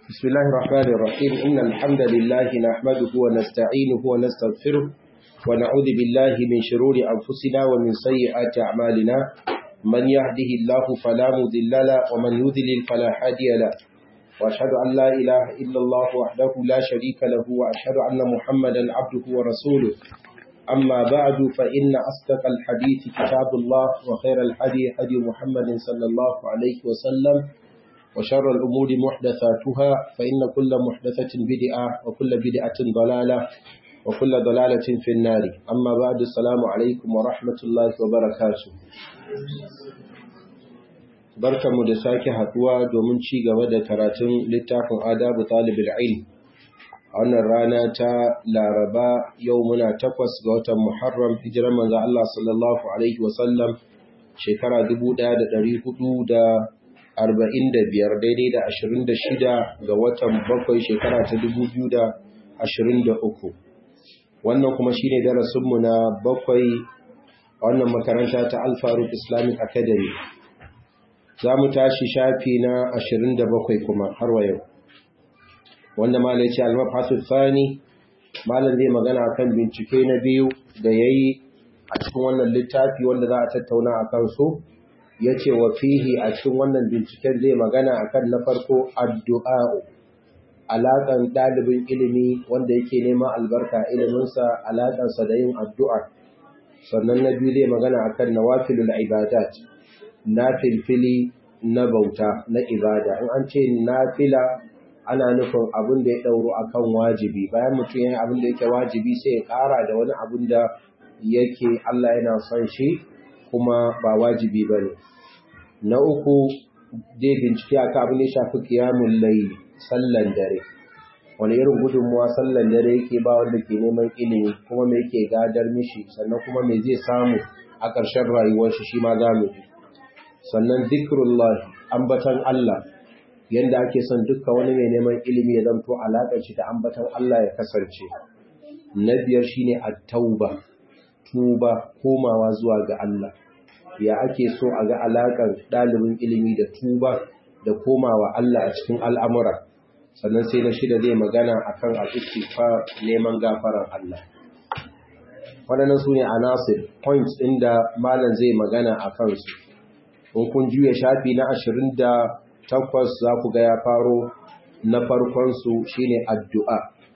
بسم الله الرحمن الرحيم إن الحمد لله نحمده ونستعينه ونستغفره ونعوذ بالله من شرور أنفسنا ومن سيئات أعمالنا من يهده الله فلا مضل له ومن يضلل فلا هادي له وأشهد أن لا إله إلا الله وحده لا شريك له وأشهد أن محمدا عبده ورسوله أما بعد فإن أصدق الحديث كتاب الله وخير الحديث هدي محمد صلى الله عليه وسلم وشر الأمور محدثاتها فإن كل محدثة بدعة وكل بدعة ضلالة وكل ضلالة في النار أما بعد السلام عليكم ورحمة الله وبركاته barka mu da sake haduwa domin ci gaba da karatun littafin adabu talibul ilm a wannan rana ta laraba yau muna takwas ga watan muharram hijirar manzo Allah sallallahu alaihi wasallam shekara 1400 arba'in da biyar daidai da ashirin da shida ga watan bakwai shekara ta dubu biyu da ashirin da uku wannan kuma shine darasinmu na bakwai a wannan makaranta ta alfaruk islamic academy za mu tashi shafi na ashirin da bakwai kuma har wa yau wanda malai ce almafasul fani malam zai magana kan bincike na biyu da ya yi a cikin wannan littafi wanda za a tattauna a kansu ya ce wa fihi a cikin wannan binciken zai magana akan na farko addu'a alaƙan ɗalibin ilimi wanda yake neman albarka iliminsa alaƙansa da yin addu'a sannan na biyu zai magana akan nawafilul ibadat na filfili na bauta na ibada in an ce nafila ana nufin abin da ya ɗauro akan wajibi bayan mutum ya yi abin da yake wajibi sai ya ƙara da wani abin da yake Allah yana son shi kuma ba wajibi ba ne na uku dai bincike a abin da ya shafi kiyamun layi sallan dare wani irin gudunmuwa sallan dare yake ba wanda ke neman ilimi kuma me yake gadar mishi sannan kuma me zai samu a ƙarshen rayuwar shi shi ma za mu ji sannan zikrullah ambatan Allah yanda ake son dukkan wani mai neman ilimi ya zanto alaƙar shi da ambatan Allah ya kasance na biyar shine at-tauba tuba komawa zuwa ga Allah ya ake so a ga alaƙar ɗalibin ilimi da tuba da komawa Allah a cikin al'amura sannan sai na shida zai magana a kan al'istifa neman gafaran Allah waɗannan su ne anasir points ɗin da malam zai magana a kansu in kun juya shafi na ashirin da takwas za ku ga ya faro na farkonsu shine addu'a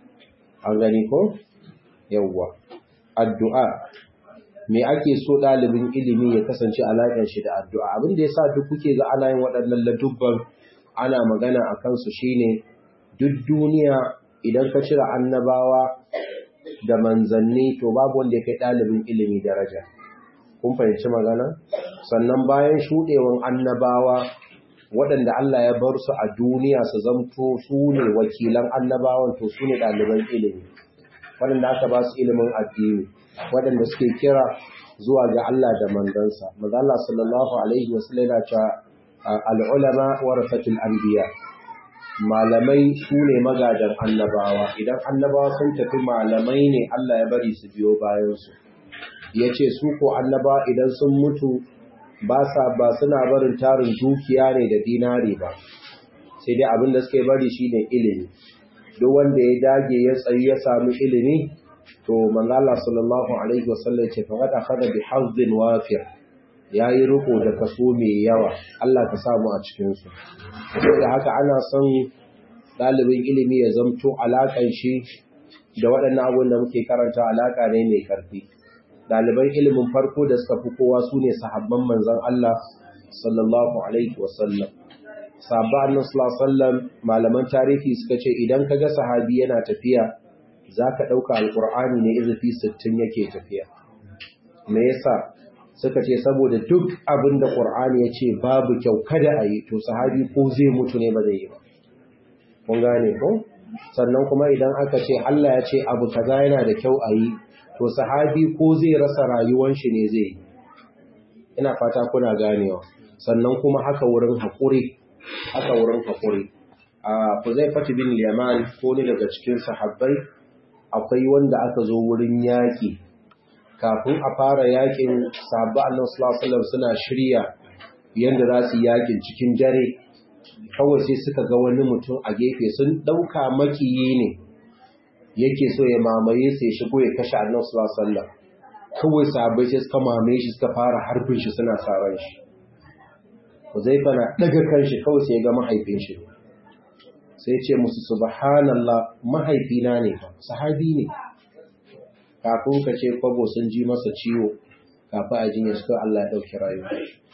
an gani ko? yawwa addu'a me ake so ɗalibin ilimi ya kasance alaƙar shi da addu'a abin da ya sa duk kuke ga ana yin waɗannan ladubban ana magana a kansu shine duk duniya idan ka cire annabawa da manzanni to babu wanda ya kai ɗalibin ilimi daraja kun fahimci magana sannan bayan shuɗewan annabawa waɗanda Allah ya bar su a duniya su zamto su ne wakilan annabawan to su ne ɗaliban ilimi waɗanda aka ba su ilimin addini waɗanda suke kira zuwa ga Allah da mandansa. Maza Allah sallallahu Alaihi wasallam yana cewa al'ulama warasatul anbiya malamai su ne magadan annabawa idan annabawa sun tafi malamai ne Allah ya bari su biyo bayansu. Ya ce su ko annabawa idan sun mutu ba sa ba suna barin tarin dukiya ne da dinari ba, sai dai abin da suke bari shi ne ilimi. Duk wanda ya dage ya tsayi ya sami ilimi to manzo Allah sallallahu alaihi wasallam ce fa kada kada bi hazzin wafir yayi riko da kaso mai yawa Allah ka samu a cikin su saboda haka ana son dalibin ilimi ya zamto alakan shi da waɗannan abubuwan da muke karanta alaka ne mai karfi daliban ilimin farko da suka fi kowa sune sahabban manzon Allah sallallahu alaihi wasallam sahabba annabi sallallahu alaihi wasallam malaman tarihi suka ce idan kaga sahabi yana tafiya za ka ɗauka alƙur'ani ne izafi sittin yake tafiya. Me yasa suka ce saboda duk abin da ƙur'ani ya ce babu kyau kada a yi to sahabi ko zai mutu ne ba zai yi ba. Kun gane ko? Sannan kuma idan aka ce Allah ya ce abu kaza yana da kyau a yi to sahabi ko zai rasa rayuwan shi ne zai yi. Ina fata kuna ganewa. Sannan kuma haka wurin haƙuri, haka wurin haƙuri. A Huzaifatu bin Yaman ko ne daga cikin sahabbai akwai wanda aka zo wurin yaƙi kafin a fara yaƙin sahabba annan sulasulam suna shirya yadda za su yaƙin cikin dare kawai sai suka ga wani mutum a gefe sun ɗauka makiyi ne yake so ya mamaye sai shigo ya kashe annan sallallahu kawai sabai sai suka mamaye shi suka fara harbin shi suna saran shi Huzaifa na daga kanshi kawai sai ya ga mahaifin shi sai ce musu subhanallah mahaifina ne sahabi ne kafin ka ce kwabo sun ji masa ciwo kafin a jinya suka Allah ya dauki rayuwa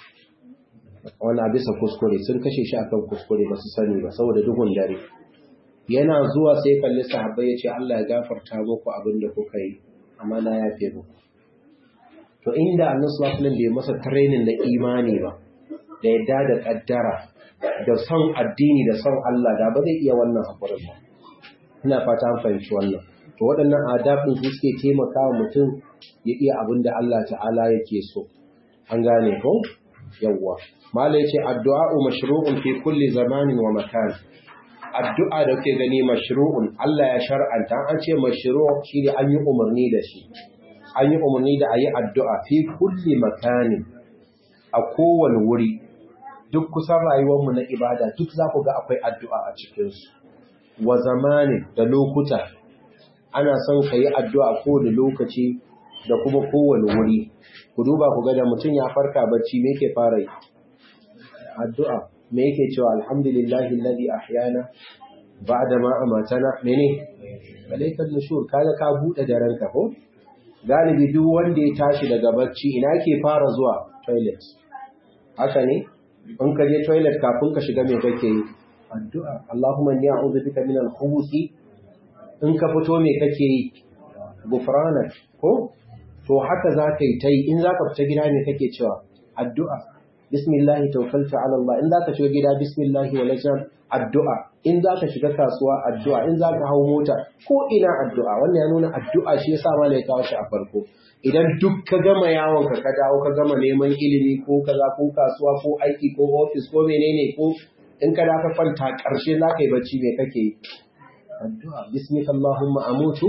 wani bisa kuskure sun kashe shi akan kuskure ba su sani ba saboda duhun dare yana zuwa sai kalli sahabbai ya ce Allah ya gafarta muku abin da kuka yi amma na yafe muku to inda annabi sallallahu alaihi bai masa training da imani ba da yadda da kaddara da son addini da son Allah da ba zai iya wannan hakurin ba ina fata an fahimci wannan to waɗannan adabin su suke taimakawa mutum ya iya abin da Allah ta'ala yake so an gane ko yawwa mala yace addu'a mashru'un fi kulli zamanin wa makan addu'a da kuke gani mashru'un Allah ya shar'anta an ce mashru' shine an yi umarni da shi an yi umarni da ayi addu'a fi kulli makanin a kowane wuri duk kusan rayuwar mu na ibada duk za ku ga akwai addu'a a cikin su wa zamanin da lokuta ana son ka yi addu'a kowane lokaci da kuma kowane wuri ku duba ku ga da mutum ya farka bacci me yake fara yi addu'a me yake cewa alhamdulillahi alladhi ahyana ba'da ma amatana mene malaikan nushur kaga ka bude daren ka ko galibi duk wanda ya tashi daga bacci ina ke fara zuwa toilet haka ne in ka je toilet kafin ka shiga me kake yi addu'a Allahumma inni a'udhu bika min al-khubuthi in ka fito me kake yi gufranak ko to haka za ka yi ta yi in za ka fita gida ne kake cewa addu'a bismillahi tawakkaltu ala Allah in za ka shiga gida bismillahi wa lajam addu'a in za ka shiga kasuwa addu'a in za ka hau mota ko ina addu'a wannan ya nuna addu'a shi yasa ma ya kawo shi a farko idan duk ka gama yawon ka ka dawo ka gama neman ilimi ko kaza ko kasuwa ko aiki ko ofis ko menene ko in ka dafa kwanta karshe za ka yi bacci me kake yi addu'a bismika allahumma amutu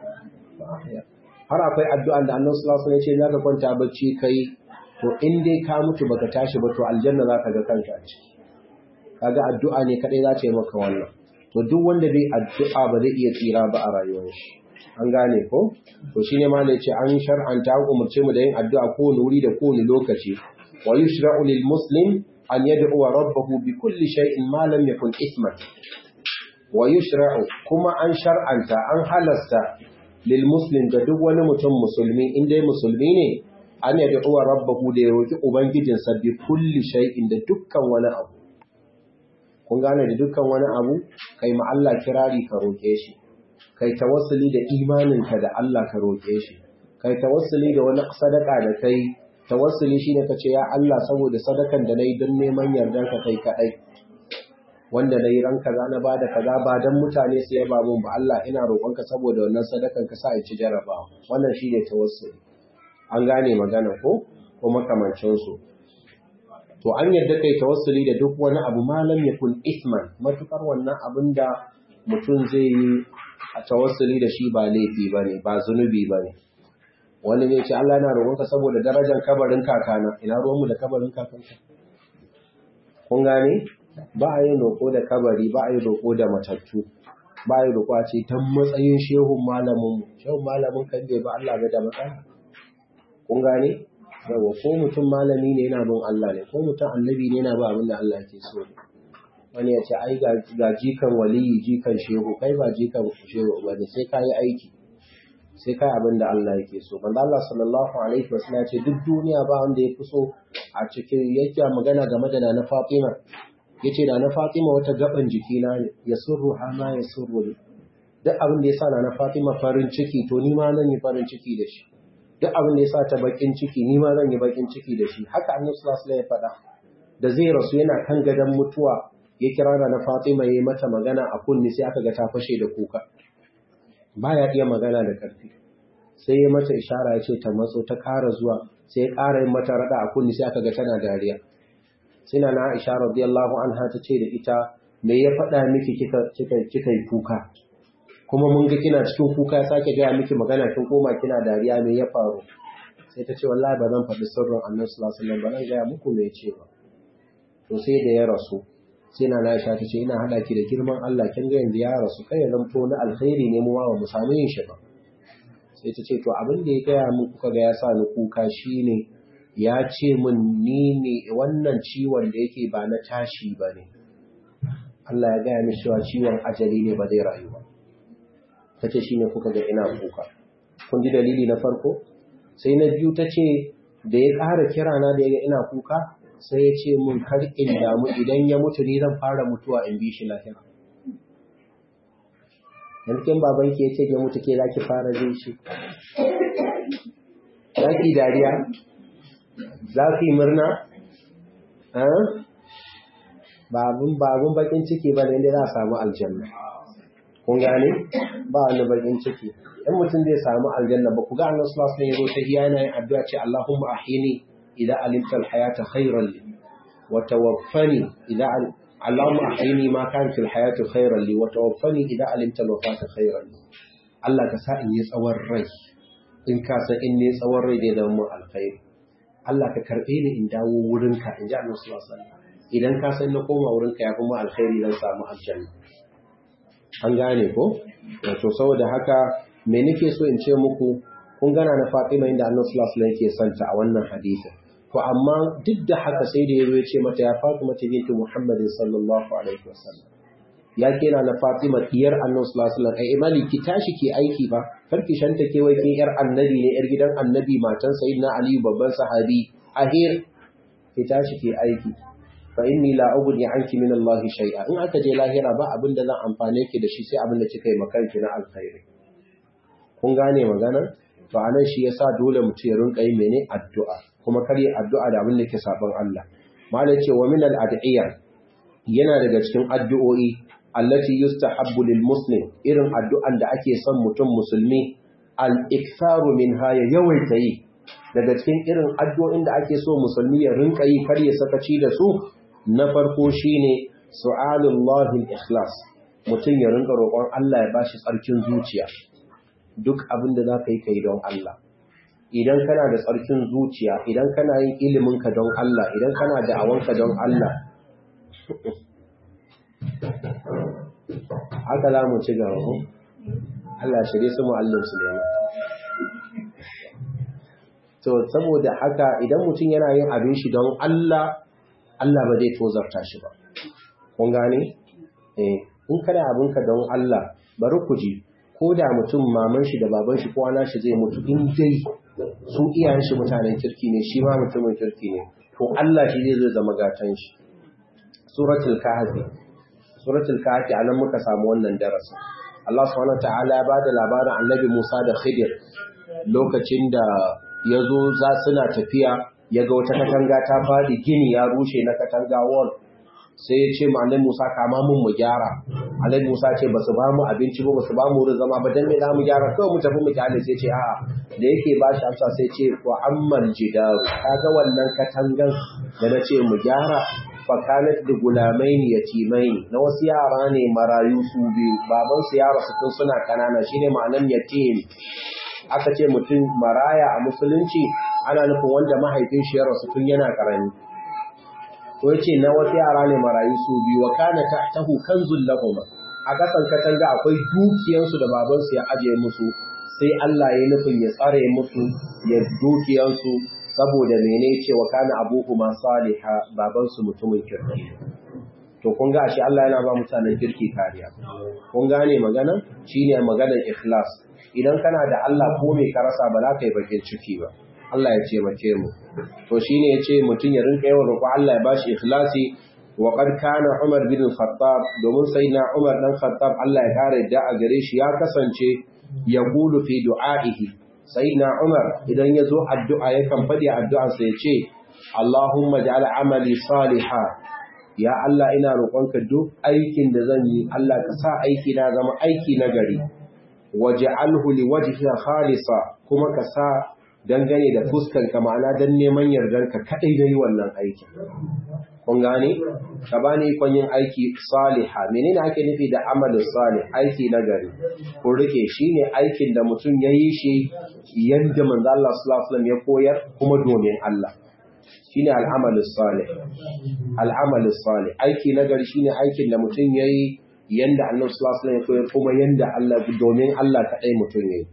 har akwai addu'an da annabi sallallahu alaihi wasallam ya ce zaka kwanta bacci kai to in dai ka mutu baka tashi ba to aljanna zaka ga kanka a ciki kaga addu'a ne kadai za ta yi maka wannan to duk wanda bai addu'a ba zai iya tsira ba a rayuwar shi an gane ko to shine ma yace an shar'anta an umurce mu da yin addu'a kowane wuri da kowane lokaci wa yushra'u lil muslim an yad'u rabbahu bi kulli shay'in ma lam yakun isman wa yushra'u kuma an shar'anta an halasta lil muslim ga duk wani mutum musulmi in dai musulmi ne an yadda uwa rabbahu da ya roki ubangijinsa bi kulli shay'in da dukkan wani abu kun gane da dukkan wani abu kai ma Allah kirari ka roke shi kai tawassuli da imaninka da Allah ka roke shi kai tawassuli da wani sadaka da kai tawassuli shine ka ce ya Allah saboda sadakan da nayi don neman yardanka kai kadai wanda na yi ran kaza na ba da kaza ba don mutane su yaba mun ba Allah ina roƙonka saboda wannan sadakan ka sa in ci jarabawa wannan shi ne tawassuli an gane magana ko ko makamancin su to an yarda kai tawassuli da duk wani abu malam yakun isman matukar wannan abin da mutum zai yi a tawassuli da shi ba laifi bane ba zunubi bane wani ne ce Allah yana roƙonka saboda darajar kabarin kakana ina ruwanmu da kabarin kakanka kun gane ba a yin roƙo da kabari ba a yi roƙo da matattu ba a yi roƙo a ce ta matsayin shehun malamin shehun malamin kan bai ba Allah ga da matsala kun gane yawa ko mutum malami ne yana bin Allah ne ko mutum annabi ne yana ba abin da Allah ke so wani ya ce ai ga jikan waliyi jikan shehu kai ba jikan shehu ba ne sai ka yi aiki sai kai abin da Allah yake so manzo Allah sallallahu alaihi wasallam ya ce duk duniya ba wanda ya fi so a cikin yake magana game da na Fatima yace da na Fatima wata gaban jikina ne ya surru hama ya surru ne duk abin da yasa na Fatima farin ciki to ni ma zan yi farin ciki da shi duk abin da yasa ta bakin ciki ni ma zan yi bakin ciki da shi haka Annabi sallallahu alaihi wasallam ya faɗa da zai rasu yana kan gadon mutuwa ya kira da na Fatima yayi mata magana a kunni sai aka ga ta fashe da kuka baya iya magana da karfi sai ya mata ishara ya ce ta matso ta ƙara zuwa sai ya ƙara yin mata rada a kunni sai aka ga tana dariya sina na Aisha radiyallahu anha ta ce da ita me ya faɗa miki kika kika kika yi kuka kuma mun ga kina cikin kuka ya sake gaya miki magana kin koma kina dariya me ya faru sai ta ce wallahi ba zan faɗi sirrin Annabi sallallahu alaihi wasallam ba zan gaya muku me ce ba to sai da ya rasu sai na Aisha ta ce ina hada ki da girman Allah kin ga yanzu ya rasu kai ya zanto na alkhairi ne mu ma mu samu yin shi ba sai ta ce to abin da ya gaya min kuka ga ya sa ni kuka shine ya ce min ni ne wannan ciwon da yake ba na tashi ba ne Allah ya gaya min cewa ciwon ajali ne ba zai rayu ba ta ce shine kuka ga ina kuka kun ji dalili na farko sai na biyu ta ce da ya ƙara kira na da ya ga ina kuka sai ya ce mun kar in damu idan ya mutu ni zan fara mutuwa in bi shi lahira yankin babanki ya ce ya mutu ke za ki fara zai shi za ki dariya za ki murna babun babun bakin ciki ba ne za a samu aljanna kun gane ba wani bakin ciki in mutum zai samu aljanna ba ku ga annabi sallallahu alaihi wasallam ta iya yana yin addu'a ce Allahumma ahini idza alimta alhayata khayran li wa tawaffani idza Allahumma ahini ma kan fil hayati khayran li wa tawaffani idza alimta alwafata khayran li Allah ka sa in yi tsawon rai in ka san in ne tsawon rai zai zama mun alkhairi Allah ka karbe ni in dawo wurinka in ji annabi sallallahu alaihi wasallam idan ka san na koma wurinka ya kuma alkhairi zan samu aljanna an gane ko to saboda haka me nake so in ce muku kun gana na Fatima inda Annabi sallallahu alaihi wasallam yake santa a wannan hadisin to amma duk da haka sai da yazo ya ce mata ya Fatima binti Muhammad sallallahu alaihi wasallam ya kira na Fatima diyar Annabi sallallahu alaihi wasallam ai imali ki tashi ki aiki ba karki shanta ke wai kin yar annabi ne yar gidan annabi matan sayyidina Ali babban sahabi ahir ki tashi ki aiki fa inni la ughni anki min Allah shay'a in aka je lahira ba abin da zan amfane ki da shi sai abin da kika yi makanki na alkhairi kun gane magana to anan shi yasa dole mutum ya rinka yi mene addu'a kuma kar yi addu'a da abin da ke saban Allah malai ce wa min al yana daga cikin addu'o'i allati yustahabbu lil muslim irin addu'an da ake son mutum musulmi al iktharu minha ya yawaita yi daga cikin irin addu'o'in da ake so musulmi ya rinka yi kar ya sakaci da su na farko shine su'alullahi al-ikhlas mutum ya rinka roƙon Allah ya bashi tsarkin zuciya duk abin da zaka yi kai don Allah idan kana da tsarkin zuciya idan kana yin ilimin ka don Allah idan kana da awanka don Allah haka za mu ci gaba Allah shirye su mu'allim Sulaiman to saboda haka idan mutum yana yin abin shi don Allah Allah ba zai tozarta shi ba kun gane eh in kada abinka don Allah bari ku ji ko da mutum maman shi da baban shi ko ana shi zai mutu in dai su iyayen shi mutanen kirki ne shi ma mutumin kirki ne to Allah shi zai zo zama gatan shi suratul kahfi suratul kahfi anan muka samu wannan darasi Allah subhanahu wataala ya bada labarin annabi Musa da Khidir lokacin da ya zo za suna tafiya ya ga wata katanga ta faɗi gini ya rushe na katanga wall sai ya ce ma annabi Musa kama mun mu gyara annabi Musa ce basu ba mu abinci ba basu ba mu wurin zama ba dan me za mu gyara kawai mu tafi mu kyale sai ce a'a da yake ba shi amsa sai ce wa ammal jidaru kaga wannan katangan da na ce mu gyara fa kanat da gulamaini yatimaini na wasu yara ne marayu su biyu baban su yara su tun suna kanana shine ma'anan yatim aka ce mutum maraya a musulunci ana nufin wanda mahaifin shi ya rasu tun yana karami to yace na wasu yara ne marayu su biyu wa kana tahtahu kanzul lahum a kasan katanga akwai dukiyansu da baban su ya aje musu sai Allah ya nufin ya tsare musu ya dukiyansu saboda mene ce wa kana abuhuma saliha baban su mutumin kirki to kun ga shi Allah yana ba mutanen kirki kariya kun gane magana shine maganar ikhlas idan kana da Allah ko me ka rasa ba za ka yi bakin ciki ba Allah ya ce mace mu to shine yace mutun ya rinka yawan roƙo Allah ya bashi ikhlasi wa qad kana Umar bin Khattab domin sayyidina Umar dan Khattab Allah ya kare da a gare shi ya kasance ya gulu fi du'aihi sayyidina Umar idan ya zo addu'a yakan fadi addu'ar sa yace Allahumma ja'al amali salihan ya Allah ina roƙonka duk aikin da zan yi Allah ka sa aiki na zama aiki na gari waj'alhu liwajhika khalisa kuma ka sa dangane da fuskar ka ma'ana dan neman yardar ka kadai da yi wannan aikin kun gane ka bani ikon yin aiki saliha menene ake nufi da amalin salih aiki na gari ko rike shine aikin da mutum ya yi shi yadda manzo Allah sallallahu alaihi wasallam ya koyar kuma domin Allah shine al'amalus salih al'amalus salih aiki nagari shine aikin da mutum yayi yanda Annabi sallallahu alaihi wasallam ya kuma yanda Allah domin Allah kadai mutum yayi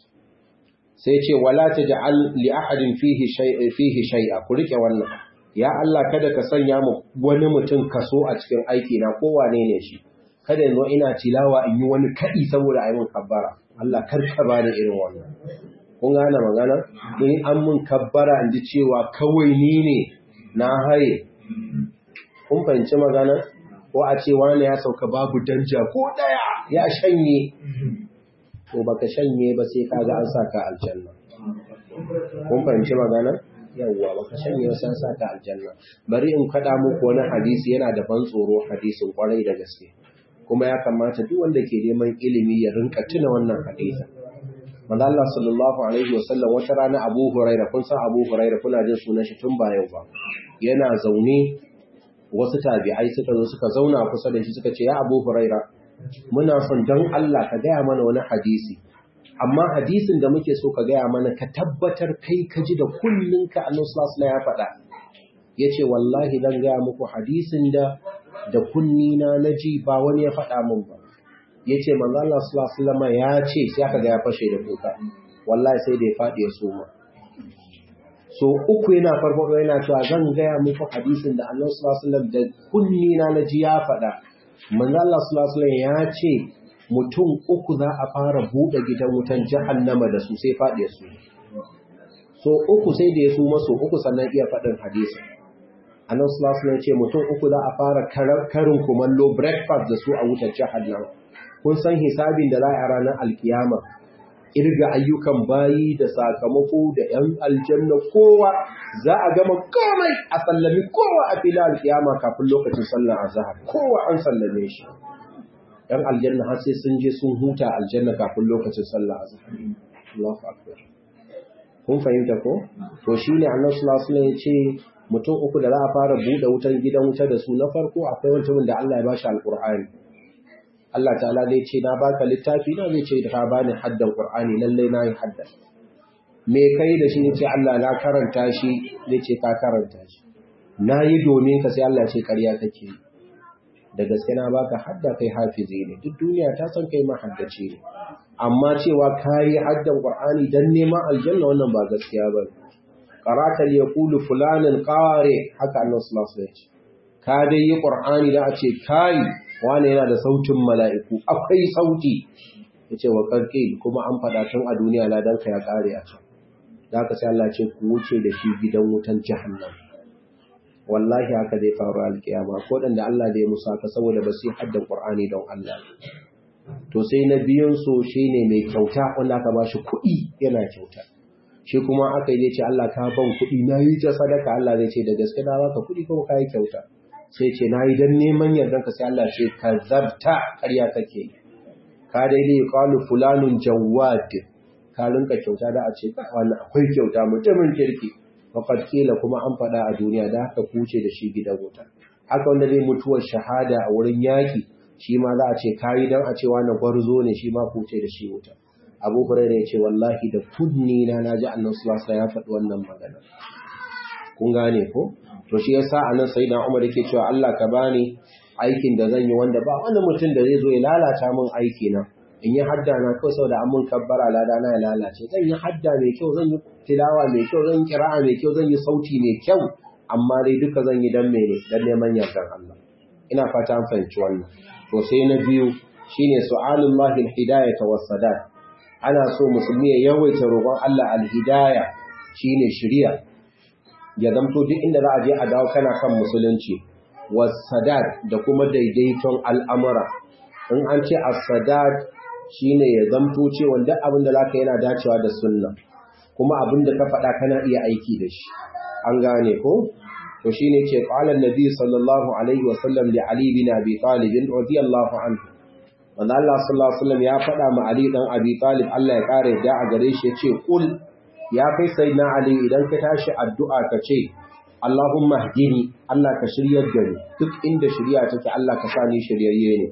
sai ce wala taj'al li ahadin fihi shay'a fihi shay'a ku rike wannan ya Allah kada ka sanya mu wani mutum kaso a cikin aiki na ko wane ne shi kada yanzu ina tilawa in yi wani kadi saboda ayi mun kabbara Allah kar ka bani irin wannan kun gane magana in an mun kabbara in ji cewa kawai ni ne na haye kun fahimci magana ko a ce wani ya sauka babu danja ko daya ya shanye to baka shanye ba sai kaga an saka aljanna kun fahimci magana yawwa baka shanye ba sai saka aljanna bari in kada muku wani hadisi yana da ban tsoro hadisin kwarai da gaske kuma ya kamata duk wanda ke neman ilimi ya rinka tuna wannan hadisi manzo Allah sallallahu alaihi wasallam wata rana Abu Huraira kun san Abu Huraira kuna jin sunan shi tun ba yau ba yana zaune wasu tabi'ai suka zo suka zauna kusa da shi suka ce ya Abu Huraira muna son don Allah ka gaya mana wani hadisi amma hadisin da muke so ka gaya mana ka tabbatar kai ka ji da kullunka annabi sallallahu ya faɗa yace wallahi zan gaya muku hadisin da da kunnina naji ba wani ya faɗa min ba yace manzo Allah sallallahu alaihi ya ce sai aka ga ya fashe da kuka wallahi sai da ya faɗi ya soma so uku yana farko yana cewa zan gaya muku hadisin da annabi sallallahu alaihi da kunnina naji ya faɗa manzo Allah sallallahu alaihi ya ce mutum uku za a fara bude gidan wutan jahannama da su sai fadi su so uku sai da ya su maso uku sannan iya fadin hadisi annabi sallallahu alaihi ya ce mutum uku za a fara karin kumallo breakfast da su a wutar jahannama kun san hisabin da za a ranar alkiyama irga ayyukan bayi da sakamako da ‘yan aljanna kowa za a gama komai a sallami kowa a fila alkiyama kafin lokacin sallar azahar kowa an sallame shi ‘yan aljanna har sai sun je sun huta aljanna kafin lokacin sallar azahar Allahu akbar kun fahimta ko to shine annabi sallallahu alaihi ya ce mutum uku da za a fara buɗe wutan gidan wuta da su na farko akwai mutumin da Allah ya bashi alqur'ani Allah ta'ala zai ce na baka littafi na zai ce da ka bani haddan Qur'ani lalle na yi haddan me kai da shi yace Allah na karanta shi zai ce ka karanta shi na yi domin ka sai Allah ce ƙarya kake da gaske na baka hadda kai hafizi ne duk duniya ta san kai mahaddaci ne amma cewa kai haddan Qur'ani dan neman aljanna wannan ba gaskiya ba qara'ata yaqulu fulanin qari haka Allah sallallahu alaihi wasallam ka dai yi Qur'ani da a ce kai wane yana da sautin mala'iku akwai sauti ya ce wa ƙarƙe kuma an faɗa tun a duniya ladanka ya ƙare a can da aka sai Allah ce ku wuce da shi gidan wutan jahannam wallahi haka zai faru alkiyama ko da Allah da ya musa ka saboda ba su yi haddan Qur'ani don Allah to sai na biyun su shine mai kyauta wanda aka ba shi kuɗi yana kyauta shi kuma aka yi ce Allah ka ban kuɗi na yi ta sadaka Allah zai ce da gaske na baka kuɗi kuma ka yi kyauta sai ce na yi don neman yardan ka sai Allah ce ka zabta ƙarya kake ka daidai qalu fulanun jawad ka rinka kyauta da a ce wannan akwai kyauta mutumin kirki faqad kila kuma an faɗa a duniya da haka kuce da shi gidan wuta haka wanda zai mutuwar shahada a wurin yaki shi ma za a ce kayi dan a ce wannan gwarzo ne shi ma kuce da shi wuta Abu Hurairah ya ce wallahi da kunni na naji Annabi sallallahu alaihi wasallam ya faɗi wannan magana kun gane ko to shi yasa anan sayyidina Umar yake cewa Allah ka bani aikin da zan yi wanda ba wani mutum da zai zo ya lalata min aiki na in yi hadda na kawai saboda an mun kabbara lada na ya lalace zan yi hadda mai kyau zan yi tilawa mai kyau zan yi kira'a mai kyau zan yi sauti mai kyau amma dai duka zan yi dan mene dan neman yardan Allah ina fata an fahimci wannan to sai na biyu shine su'alullahi alhidayata was-sadat ana so musulmi ya yawaita roƙon Allah alhidaya shine shiriya ya zamto duk inda za a je a dawo kana kan musulunci was-sadat da kuma daidaiton al'amura in an ce as-sadat shine ya zamto cewa duk abin da zaka yana dacewa da sunna kuma abin da ka faɗa kana iya aiki da shi an gane ko to shine ce qala annabi sallallahu alaihi wa sallam li ali bin abi talib radiyallahu anhu manzo Allah sallallahu alaihi wasallam ya faɗa ma ali dan abi talib Allah ya kare da a gare shi yace kul ya kai sayyidina ali idan ka tashi addu'a ka ce Allahumma hdini Allah ka shiryar da ni duk inda shiriya take Allah ka sa ni shiryayye ne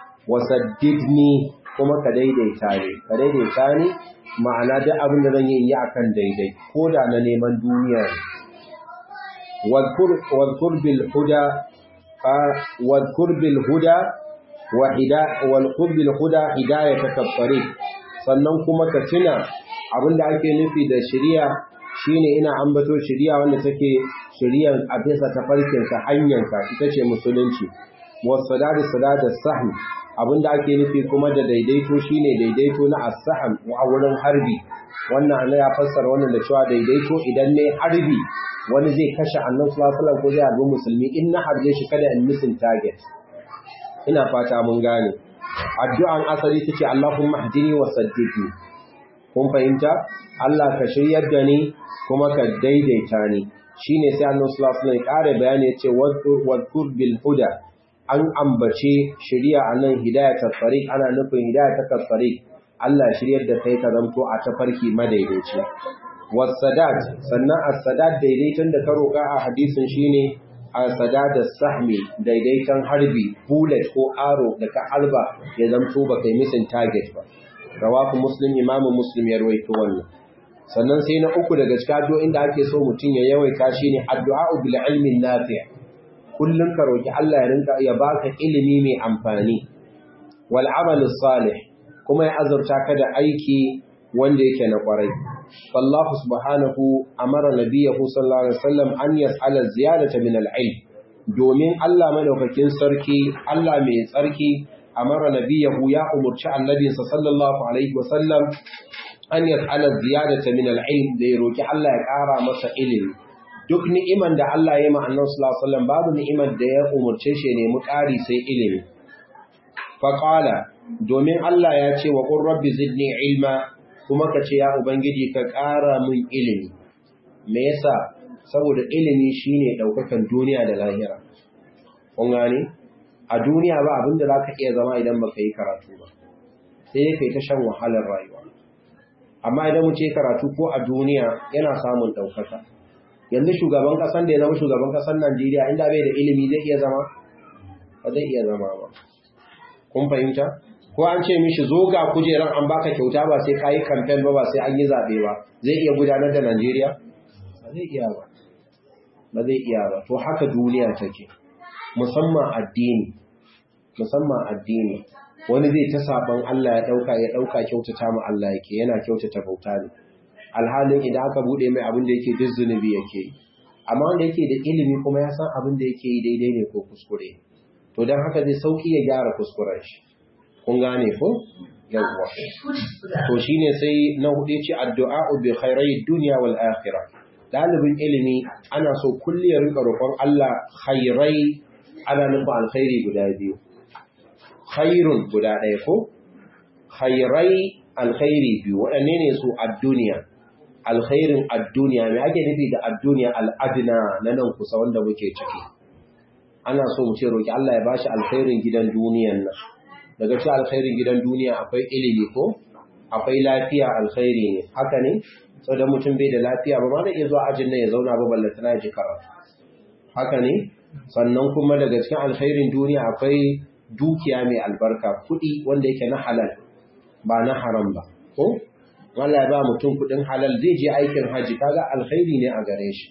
wasaddidni kuma ka daidaita ni ka daidaita ni ma'ana duk abin da zan yi yi akan daidai ko da na neman duniya ne wadhkur bil huda wadhkur bil huda wa hida wal bil huda hidayataka tariq sannan kuma ka tuna abinda ake nufi da shari'a shine ina ambato shari'a wanda take shari'ar a bisa tafarkin ka hanyarka ita ce musulunci wasadadu sadada sahm abinda ake nufi kuma da daidaito shine daidaito na as-sahm a wurin harbi wannan Allah ya fassara wannan da cewa daidaito idan ne harbi wani zai kashe annabi sallallahu alaihi wasallam ko zai harbi musulmi in na harbe shi kada in misin target ina fata mun gane addu'an asali tace Allahumma hdini wa saddidni kun fahimta Allah ka shiryar da ni kuma ka daidaita ni shine sai annabi sallallahu alaihi wasallam ya kare bayani yace wadkur bil huda an ambace shari'a anan hidayatul tariq ana nufin hidayatul tariq Allah shiryar da kai ka zanto a tafarki madaidaici wasadat sannan as-sadat daidaiton da ka roka a hadisin shine as-sadat as-sahmi daidaiton harbi bullet ko arrow da ka alba ya zanto ba kai misin target ba rawahu muslim imamu muslim ya rawaito wannan sannan sai na uku daga cikin addu'o'in da ake so mutum ya yawaita shine addu'a bil ilmi nafi' kullun ka roki Allah ya rinka ya baka ilimi mai amfani wal amal salih kuma ya azurta ka da aiki wanda yake na kwarai Allah subhanahu amara nabiyahu sallallahu alaihi wasallam an yas'ala ziyadata min al-ilm domin Allah madaukakin sarki Allah mai tsarki amara nabiyahu ya umurci annabinsa sallallahu alaihi wasallam an yas'ala ziyadata min al-ilm da ya roki Allah ya ƙara masa ilimi duk ni'iman da Allah ya yi ma annabi sallallahu alaihi wasallam babu ni'imar da ya umurce shi ne mu ƙari sai ilimi fa qala domin Allah ya ce wa qur rabbi zidni ilma kuma ka ce ya ubangiji ka ƙara min ilimi me yasa saboda ilimi shine daukakan duniya da lahira kun gane a duniya ba abinda zaka iya zama idan baka yi karatu ba sai kai ta shan wahalar rayuwa amma idan mu ce karatu ko a duniya yana samun daukaka yanzu shugaban kasan da ya zama shugaban kasan Najeriya inda bai da ilimi zai iya zama ba zai iya zama ba kun fahimta ko an ce mishi zo ga kujeran an baka kyauta ba sai kayi campaign ba ba sai an yi zabe ba zai iya gudanar da Najeriya ba zai iya ba ba zai iya ba to haka duniya take musamman addini musamman addini wani zai ta saban Allah ya dauka ya dauka kyautata mu Allah yake yana kyautata bauta ne alhalin idan aka bude mai abin da yake duk zunubi yake yi amma wanda yake da ilimi kuma ya san abin da yake yi daidai ne ko kuskure to dan haka zai sauki ya gyara kuskuren shi kun gane ko yawwa to shine sai na hudu ce addu'a bi khairai dunya wal akhirah dalibin ilimi ana so kulli ya rinka roƙon Allah khairai ana nufin alkhairi guda biyu khairun guda ɗaya ko khairai alkhairi biyu waɗanne ne su a duniya alkhairin ad-duniya me ake nufi da ad-duniya al-adna na nan kusa wanda muke ciki ana so mu ce roki Allah ya bashi alkhairin gidan duniyan nan daga cikin alkhairin gidan duniya akwai ilimi ko akwai lafiya alkhairi ne haka ne saboda mutum bai da lafiya ba ma da iya zuwa ajin nan ya zauna ba ballata na ji karatu haka ne sannan kuma daga cikin alkhairin duniya akwai dukiya mai albarka kuɗi wanda yake na halal ba na haram ba ko Allah ya ba mutum kuɗin halal zai je aikin haji kaga alkhairi ne a gare shi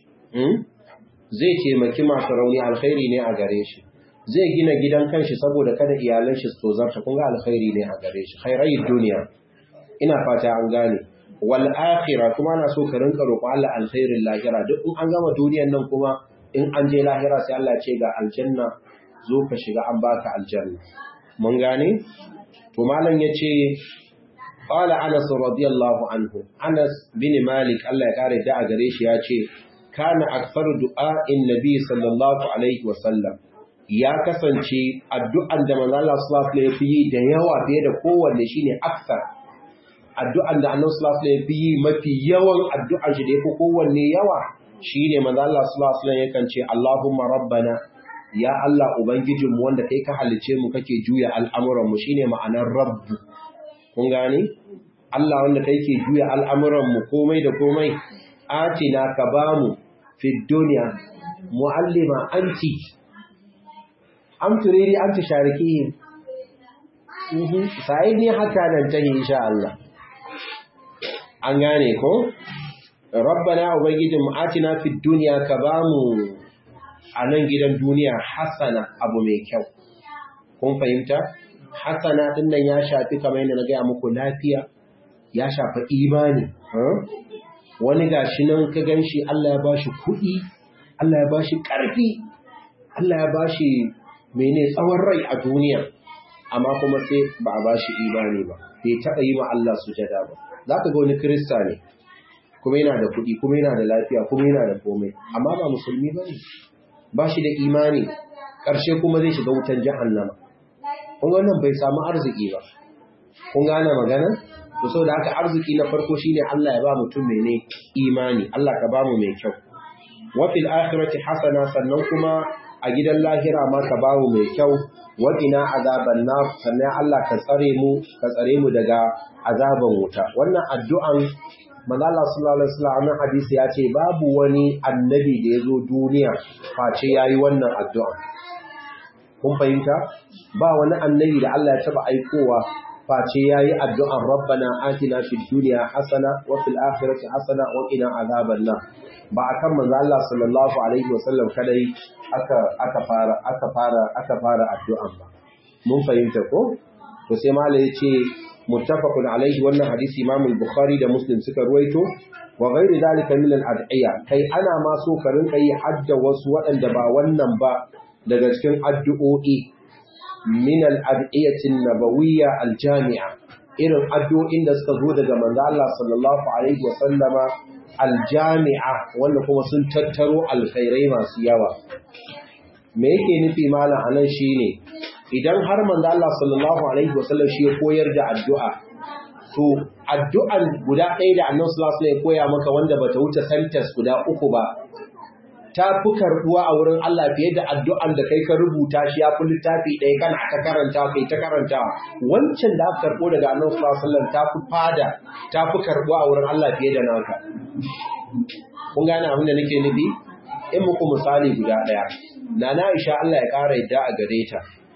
zai taimaki masu rauni alkhairi ne a gare shi zai gina gidan kanshi saboda kada iyalan shi su zarta kun ga alkhairi ne a gare shi khairai duniya ina fata an gane wal akhirah kuma ana so ka rinka roƙo Allah alkhairin lahira duk in an gama duniyar nan kuma in an je lahira sai Allah ce ga aljanna zo ka shiga an baka aljanna mun gane to malam yace qala Anas radiyallahu anhu Anas bin Malik Allah ya kare da a gare shi yace kana aktsaru du'a'in nabi sallallahu alaihi wa sallam ya kasance addu'an da manzo Allah sallallahu alaihi wasallam yi da yawa fiye da kowanne shine aksar addu'an da Annabi sallallahu alaihi wasallam yi mafi yawan addu'an shi da yake kowanne yawa shine manzo Allah sallallahu alaihi wasallam yakan ce Allahumma rabbana ya Allah ubangijinmu wanda kai ka halice mu kake juya al'amuran mu shine ma'anar rabbu kun gane Allah wanda kai ke juya al'amuran mu komai da komai atina ka bamu fi dunya muallima anti am turidi an tusharikihim sa'idni hatta nan tahi insha Allah an gane ko rabbana ubangijin atina fid dunya ka bamu a nan gidan duniya hasana abu mai kyau kun fahimta hasana din nan ya shafi kamar yadda na gaya muku lafiya ya shafi imani wani gashi nan ka ganshi Allah ya bashi kuɗi Allah ya bashi ƙarfi Allah ya bashi mene tsawon rai a duniya amma kuma sai ba a bashi imani ba bai taɓa yi ma Allah sujada ba za ka ga wani kirista ne kuma yana da kuɗi kuma yana da lafiya kuma yana da komai amma ba musulmi ba ne ba shi da imani ƙarshe kuma zai shiga wutan jahannama kun ga wannan bai samu arziki ba kun gane magana to saboda haka arziki na farko shine Allah ya ba mutum mene imani Allah ka ba mu mai kyau wa fil akhirati hasana sannan kuma a gidan lahira ma ka ba mu mai kyau wa qina azaban nar sannan Allah ka tsare mu ka tsare mu daga azaban wuta wannan addu'an manzo Allah sallallahu alaihi wasallam hadisi ya ce babu wani annabi da ya zo duniya face yayi wannan addu'a kun fahimta ba wani annabi da Allah ya taba aikowa face yayi addu'an rabbana atina fid dunya hasana wa fil akhirati hasana wa qina azaban nar ba akan manzo Allah sallallahu alaihi wasallam kadai aka aka fara aka fara aka fara addu'an ba mun fahimta ko to sai malai yace muttafaqun alaihi wannan hadisi Imam al-Bukhari da Muslim suka ruwaito wa ghairi zalika min al-ad'iya kai ana ma so ka rinka yi hadda wasu waɗanda ba wannan ba daga cikin addu'o'i min al-ad'iyati an-nabawiyya al-jami'a irin addu'o'in da suka zo daga manzo Allah sallallahu alaihi wa sallama al-jami'a wanda kuma sun tattaro alkhairai masu yawa me yake nufi malam anan shine idan har manzo Allah sallallahu alaihi wasallam shi ya koyar da addu'a to addu'an guda ɗaya da Annabi sallallahu alaihi wasallam ya koya maka wanda bata wuce sentence guda uku ba ta fi karbuwa a wurin Allah fiye da addu'an da kai ka rubuta shi ya fi littafi ɗaya kana ta karanta kai ta karanta wancan da aka karɓo daga Annabi sallallahu alaihi wasallam ta fi fada ta fi karbuwa a wurin Allah fiye da naka kun gane abin da nake nufi in muku misali guda ɗaya Nana Aisha Allah ya ƙara yadda a gare ta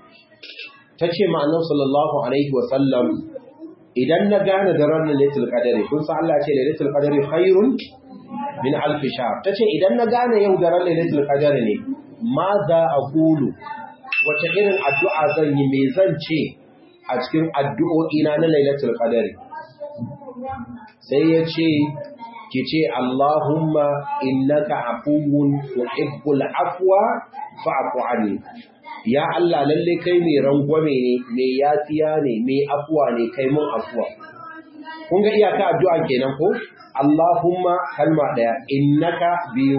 ta ce ma'anar sallallahu Alaihi wasallam idan na gane da ranar Laitul Qadari kun san Allah ce Laitul Qadari khairun min alfi shahr ta ce idan na gane yau da ranar Laitul Qadari ne ma za a kulu wace irin addu'a zan yi me zan ce a cikin addu'o'ina na Lailatul Qadari sai ya ce ki ce Allahumma innaka afuwun tuhibbul afwa fa'fu anni ya Allah lalle kai mai rangwame ne mai yafiya ne mai afuwa ne kai mun afuwa kun ga iyaka addu'a kenan ko Allahumma kalma daya innaka biyu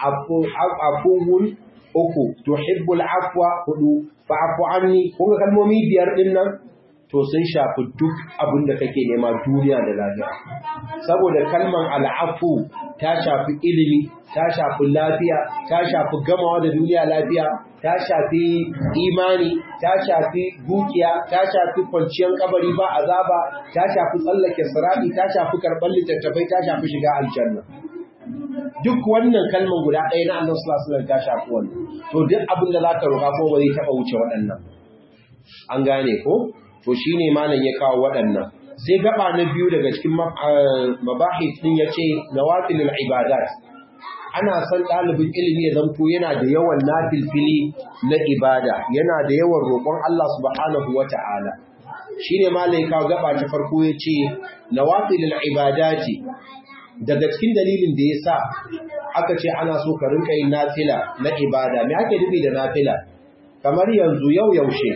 afuwun uku tuhibbul afwa hudu fa'fu anni kun ga kalmomi biyar din nan to sun shafi duk abin da kake nema duniya da lafiya saboda kalman al'afu ta shafi ilimi ta shafi lafiya ta shafi gamawa da duniya lafiya ta shafi imani ta shafi dukiya ta shafi kwanciyar kabari ba azaba ta shafi tsallake sirati ta shafi karɓar littattafai ta shafi shiga aljanna duk wannan kalman guda ɗaya na annabi sallallahu alaihi ta shafi wannan to duk abin da zaka roƙa ko ba zai taɓa wuce waɗannan an gane ko to shine malam ya kawo waɗannan sai gaba na biyu daga cikin mabahis din yace nawafilul ibadat ana son ɗalibin ilimi ya zanto yana da yawan nafilfili na ibada yana da yawan roƙon Allah subhanahu wata'ala shine malam ya kawo gaba ta farko yace nawafilul ibadati daga cikin dalilin da yasa aka ce ana so ka rinka yin nafila na ibada me ake nufi da nafila kamar yanzu yau yaushe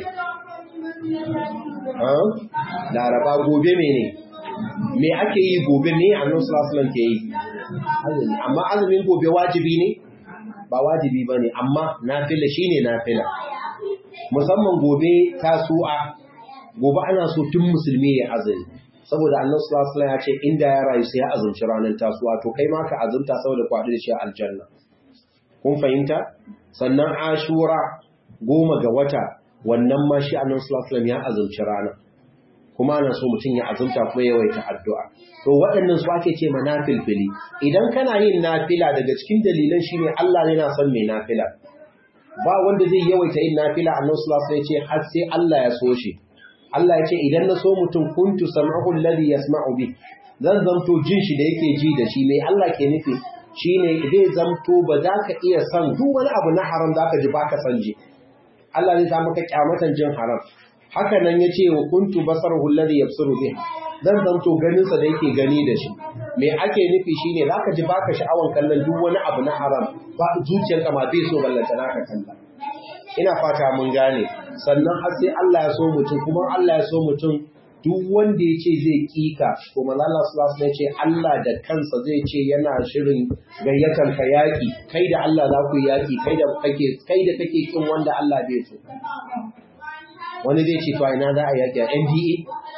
laraba gobe mene me ake yi gobe ne a nan sulasulan ke yi amma azumin gobe wajibi ne ba wajibi ba ne amma nafila shi ne nafila musamman gobe tasu'a gobe ana so tun musulmi ya azumi saboda annan sulasulan ya ce inda ya rayu sai ya azumci ranar tasu'a to kai ma ka azumta saboda kwaɗi da shi aljanna kun fahimta sannan ashura goma ga wata wannan ma shi annan sulasulam ya azumci rana kuma ana so mutum ya azumta kuma yawaita addu'a to waɗannan su ake ce ma nafilfili idan kana yin nafila daga cikin dalilan shine Allah yana son mai nafila ba wanda zai yawaita yin nafila annan sulasulam ya ce har sai Allah ya so shi Allah ya ce idan na so mutum kuntu sam'ahu alladhi yasma'u bi zan zanto jin shi da yake ji da shi mai Allah ke nufi shine zai zamto ba za ka iya san duk wani abu na haram za ka ji ba ka san ji Allah zai sa maka kyamatan jin haram haka nan ya ce wa kuntu basarahu alladhi yabsuru bih zan zamto ganin sa da yake gani da shi me ake nufi shine zaka ji baka sha'awan kallon duk wani abu na haram ba zuciyarka ma bai so ballanta naka kalla ina fata mun gane sannan har sai Allah ya so mutum kuma Allah ya so mutum duk wanda ya ce zai kika ko manzo Allah sallallahu alaihi ce Allah da kansa zai ce yana shirin gayyatar ka yaki kai da Allah za ku yaki kai da kake kai da kake kin wanda Allah bai so wani zai ce to ina za a yaki a NDA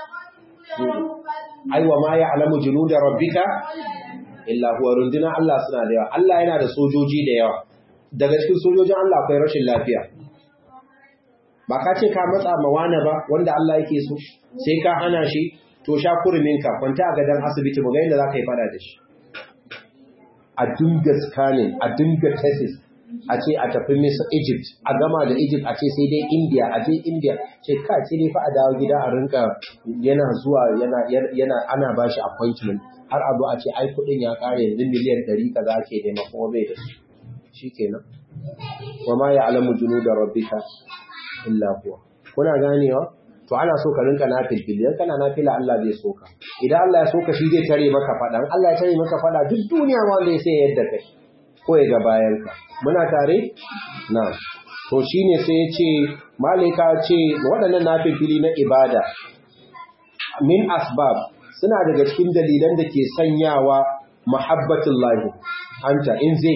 aiwa ma ya alamu junuda rabbika illa huwa runduna Allah suna da yawa Allah yana da sojoji da yawa daga cikin sojojin Allah akwai rashin lafiya ba ka ce ka matsa mawana ba wanda Allah yake so sai ka hana shi to sha kuruminka kwanta a gadon asibiti mu ga yadda za ka yi fada da shi a dinga scanning a dinga tesis a ce a tafi Misir Egypt a gama da Egypt a ce sai dai India a je India ce ka ce ne fa a dawo gida a rinka yana zuwa yana yana ana bashi appointment har abu a ce ai kudin ya kare yanzu miliyan 100 kaza ake nema kuma bai da shi shikenan wa ma ya'lamu junuda rabbika illa huwa kuna ganewa to ana so ka rinka nafilfil idan kana nafila Allah zai so ka idan Allah ya so ka shi zai tare maka fadan Allah ya tare maka fada duk duniya ma wanda ya sai yadda kai ko ya ga bayan ka muna tare na to shine sai ya ce malaika ce waɗannan nafilfili na ibada min asbab suna daga cikin dalilan da ke sanyawa muhabbatullahi anta in zai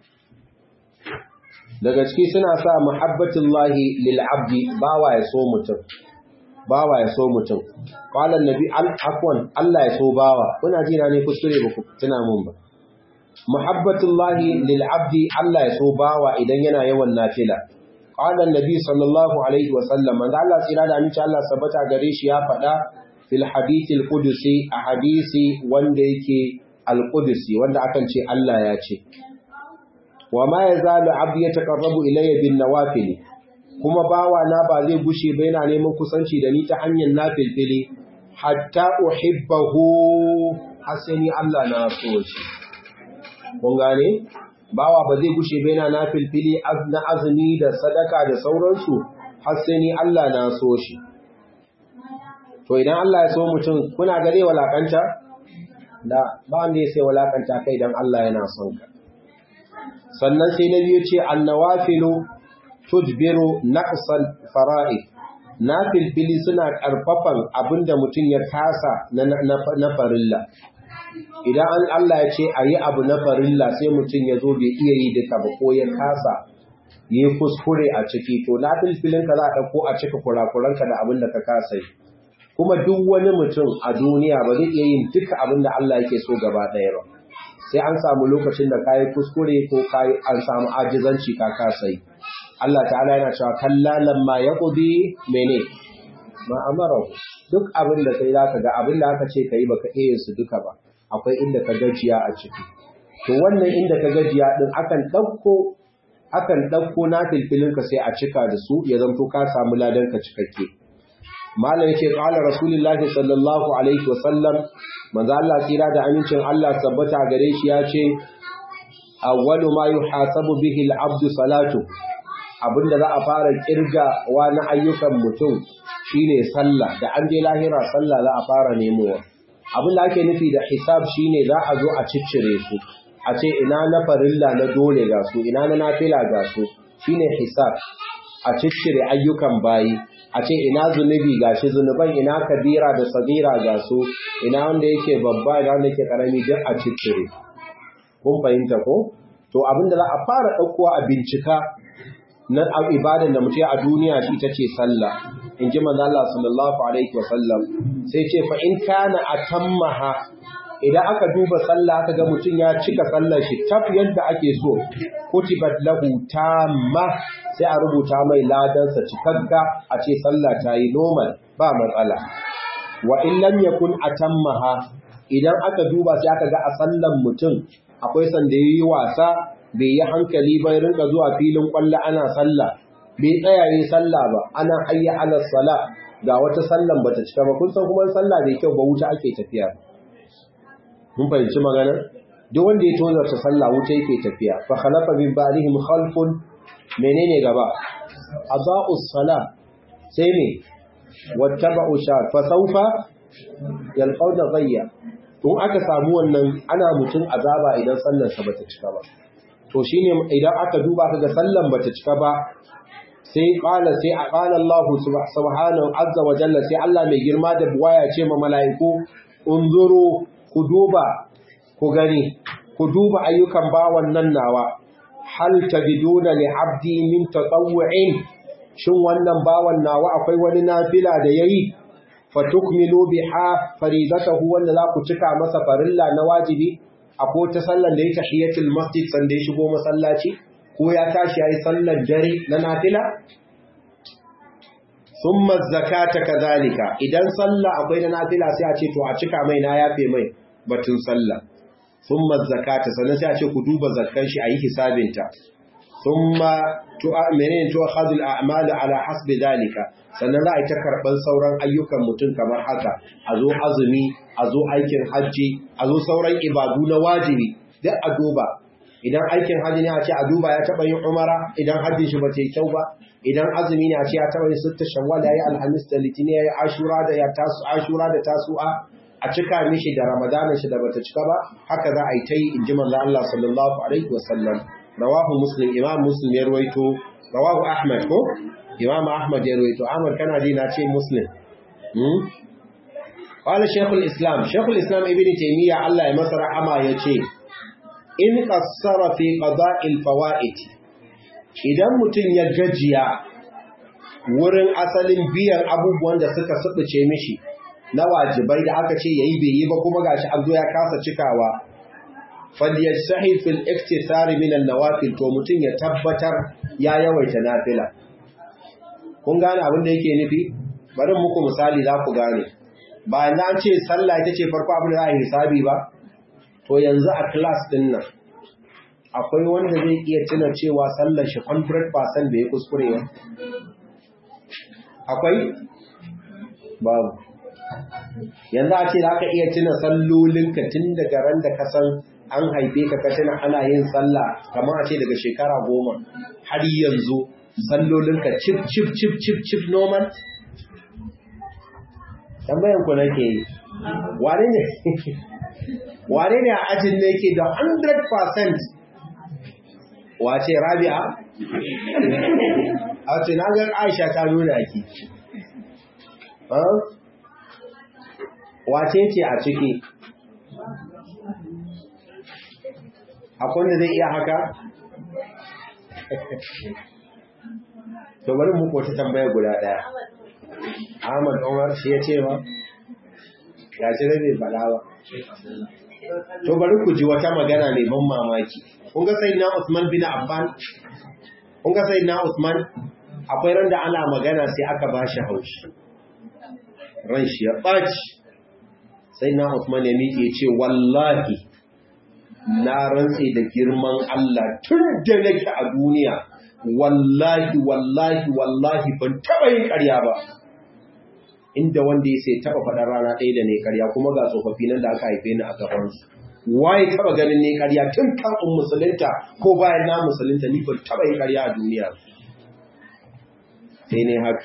daga ciki suna sa muhabbatullahi lil abdi bawa ya so mutum bawa ya so mutum qala annabi al afwan Allah ya so bawa kuna jina ne kuskure ba ku tuna mun ba muhabbatullahi lil abdi Allah ya so bawa idan yana yawan nafila qala annabi sallallahu alaihi wa sallam manzo Allah tsira da aminci Allah sabata gare shi ya faɗa fil hadith al qudusi a hadisi wanda yake al qudusi wanda akan ce Allah ya ce wa ma yazalu abdi yataqarrabu ilayya bin nawafil kuma bawa na ba zai gushe ba yana neman kusanci da ni ta hanyar nafilfili hatta uhibbahu hasani Allah na so shi kun gane bawa ba zai gushe ba yana nafilfili na azumi da sadaka da sauransu hasani Allah na so shi to idan Allah ya so mutum kuna ga zai walakanta da ba wanda ya sai walakanta kai dan Allah yana son ka sannan sai na biyu ce annawafilu tudbiru naqsal fara'id nafilfili suna karfafan abinda mutum ya kasa na farilla idan an Allah ya ce ayi abu na farilla sai mutum ya zo bai iya yi duka ba ko ya kasa yi kuskure a ciki to nafilfilin ka za a dauko a cika kurakuranka da abin da ka kasa yi kuma duk wani mutum a duniya ba zai iya yin duka abin da Allah yake so gaba ɗaya ba sai an samu lokacin da kayi kuskure ko kayi an samu ajizanci ka kasa yi Allah ta'ala yana cewa kallalan ma yaqdi mene ma amara duk abin da kai zaka ga abin da aka ce kai baka iya su duka ba akwai inda ka gajiya a ciki to wannan inda ka gajiya din akan dauko akan dauko na filfilin ka sai a cika da su ya zanto ka samu ladan ka cikakke malam yake qala rasulullahi sallallahu alaihi wasallam manzo Allah tsira da amincin Allah tabbata gare shi ya ce awwalu ma yuhasabu bihi al-abdu salatu abinda za a fara kirga wa na ayyukan mutum shine sallah da an je lahira sallah za a fara nemowa abin da ake nufi da hisab shine za a zo a ciccire su a ce ina na farilla na dole ga su ina na nafila ga su shine hisab a ciccire ayyukan bayi a ce ina zunubi gashi zunuban ina kabira da sagira ga su ina wanda yake babba ina wanda yake karami duk a ciccire kun fahimta ko to abinda za a fara ɗaukowa a bincika na ibadan da mutum a duniya shi ita ce sallah in ji manzo Allah sallallahu alaihi wa sallam sai ce fa in kana atammaha idan aka duba sallah aka ga mutum ya cika sallar shi tab yadda ake so kutibat lahu tamma sai a rubuta mai ladansa cikakka a ce sallah ta yi normal ba matsala wa in lam yakun atammaha idan aka duba sai aka ga a sallan mutum akwai sanda yayi wasa bai yi hankali ba ya rinka zuwa filin kwallo ana sallah bai tsaya yi sallah ba ana hayya ala sala ga wata sallan bata cika ba kun san kuma sallah bai kyau ba wuta ake tafiya mun fahimci magana duk wanda ya tozarta sallah wuta yake tafiya fa khalafa min ba'dihim khalfun menene gaba adaa'us salah sai me wattaba'u shar fa sawfa yalqawna ghayya tun aka samu wannan ana mutum azaba idan sallar sa bata cika ba to shine idan aka duba kaga sallan bata cika ba sai qala sai qala Allah subhanahu azza wa jalla sai Allah mai girma da buwaya ce ma mala'iku unzuru ku duba ku gani ku duba ayyukan bawan nan nawa hal tajiduna li abdi min tatawwu'in shin wannan bawan nawa akwai wani nafila da yayi fatukmilu biha faridatahu wanda za ku cika masa farilla na wajibi akwai ta sallar da ya tahiyatul masjid sanda ya shigo masallaci ko ya tashi yayi sallar dare na nafila thumma zakata kadhalika idan sallah akwai na nafila sai a ce to a cika mai na yafe mai batun sallah thumma zakata sannan sai a ce ku duba zakkan shi ayi hisabinta thumma menene to akhadul a'mal ala hasbi dalika sannan za a yi ta karban sauran ayyukan mutum kamar haka a zo azumi a zo aikin hajji a zo sauran ibadu na wajibi duk a duba idan aikin hajji ne a ce a duba ya taba yin umara idan hajjin shi ba ta yi kyau ba idan azumi ne a ce ya taba yin sitta shawwal ya yi alhamis da litini ya yi ashura da ya tasu ashura da tasu'a a cika mishi da ramadanin shi da bata cika ba haka za a yi ta yi in ji manzo Allah sallallahu alaihi wasallam rawahu muslim imam muslim ya ruwaito rawahu ahmad ko imam ahmad ya ruwaito ahmad kana ji na ce muslim hmm qala shaykhul islam shaykhul islam ibn taymiya Allah ya masa rahama yace in qassara fi qada'il fawaid idan mutun ya gajiya wurin asalin biyan abubuwan da suka subuce mishi na wajibai da aka ce yayi bai yi ba kuma gashi an zo ya kasa cikawa falyajtahi fil iktisari min an-nawafil to mutun ya tabbatar ya yawaita nafila kun gane abin da yake nufi bari muku misali za ku gane ba na ce sallah ita ce farko abin da za a yi hisabi ba to yanzu a class din nan akwai wanda zai iya tuna cewa sallar shi 100% da ya kuskure ba akwai babu yanzu a ce za ka iya tuna sallolinka tun daga ran da ka san an haife ka ka tuna ana yin sallah kamar a ce daga shekara goma har yanzu sallolinka cif cif cif cif cif normal tambayan ku nake yi wane ne wane ne a ajin ne yake da 100% wace rabi'a a ce na ga aisha ta nuna ki wace ce a ciki akwai wanda zai iya haka to bari mu kota tambaya guda daya Ahmad Umar shi ya ce ma ya ce bai faɗa ba to bari ku ji wata magana mai ban mamaki kun ga sayyidina Usman bin Affan kun ga sayyidina Usman akwai ran da ana magana sai aka bashi haushi ran shi ya ɓaci sayyidina Usman ya miƙe ce wallahi na rantse da girman Allah tun da nake a duniya wallahi wallahi wallahi ban taɓa yin ƙarya ba inda wanda ya sai taɓa faɗar rana ɗaya da ne ƙarya kuma ga tsofaffi nan da aka haife ni a gabansu waye taɓa ganin ne ƙarya tun kafin musulunta ko bayan na musulunta ni ban taɓa yin ƙarya a duniya sai ne haka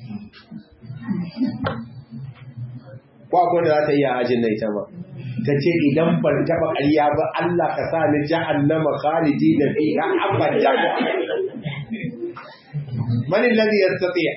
ko akwai da za ta iya ajin na ita ma ta ce idan ban taɓa ƙarya ba Allah ka sa ni jahannama khalidi da fiha abada man alladhi yastati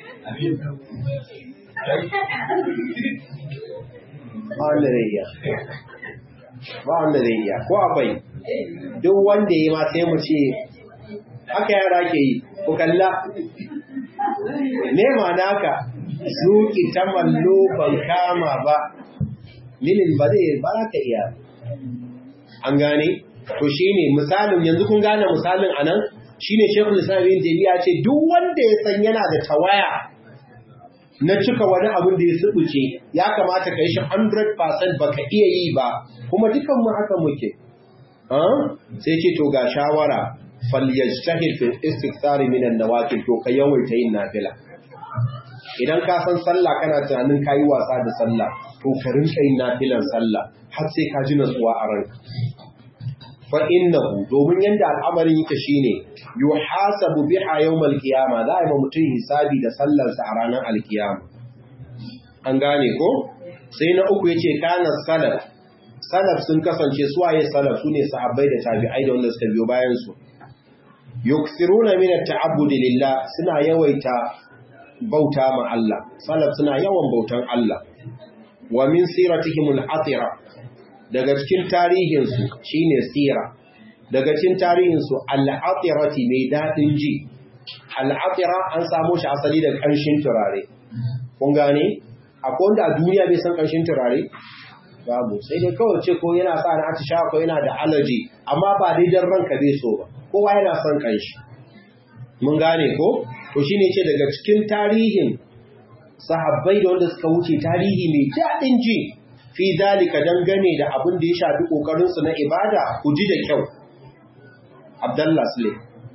ba wanda zai iya ba wanda zai iya ko akwai duk wanda ya ma sai mu ce haka yara ke yi ku kalla ne ma naka zuki ta mallo ban kama ba minin ba zai ba za ka iya an gane to shine misalin yanzu kun gane misalin anan shine Sheikhul Islam Ibn Taymiyyah ce duk wanda ya san yana da tawaya na cika wani abin da ya subuce ya kamata ka yi shi 100% baka iya yi ba kuma dukan mu haka muke sai ce to ga shawara falyajtahid fil istikthar min an-nawafil to ka yawaita yin nafila idan ka san sallah kana tunanin kayi wasa da sallah to ka rinka yin nafilan sallah har sai ka ji natsuwa a ranka fa innahu domin yanda al'amarin yake shine yuhasabu biha yawmal qiyama za a yi mutum hisabi da sallarsa a ranar alkiyama an gane ko sai na uku yace kana salaf salaf sun kasance suwaye salaf sune sahabbai da tabi'ai da wanda suka biyo bayan su yuksiruna min at-ta'abbud lillah suna yawaita bauta ma Allah salaf suna yawan bautan Allah wa min siratihim al-atira daga cikin tarihin su shine sira daga cikin tarihin su al-atirati mai dadin ji al-atira an samu shi asali daga kanshin turare kun gane akwai wanda a duniya bai san kanshin turare babu sai dai kawai ce ko yana sa na atisha ko yana da allergy amma ba dai dan ranka bai so ba kowa yana son kanshi mun gane ko to shine ce daga cikin tarihin sahabbai da wanda suka wuce tarihi mai daɗin ji fi dalika dangane da abin da ya shafi kokarin su na ibada ku ji da kyau Abdullah Sule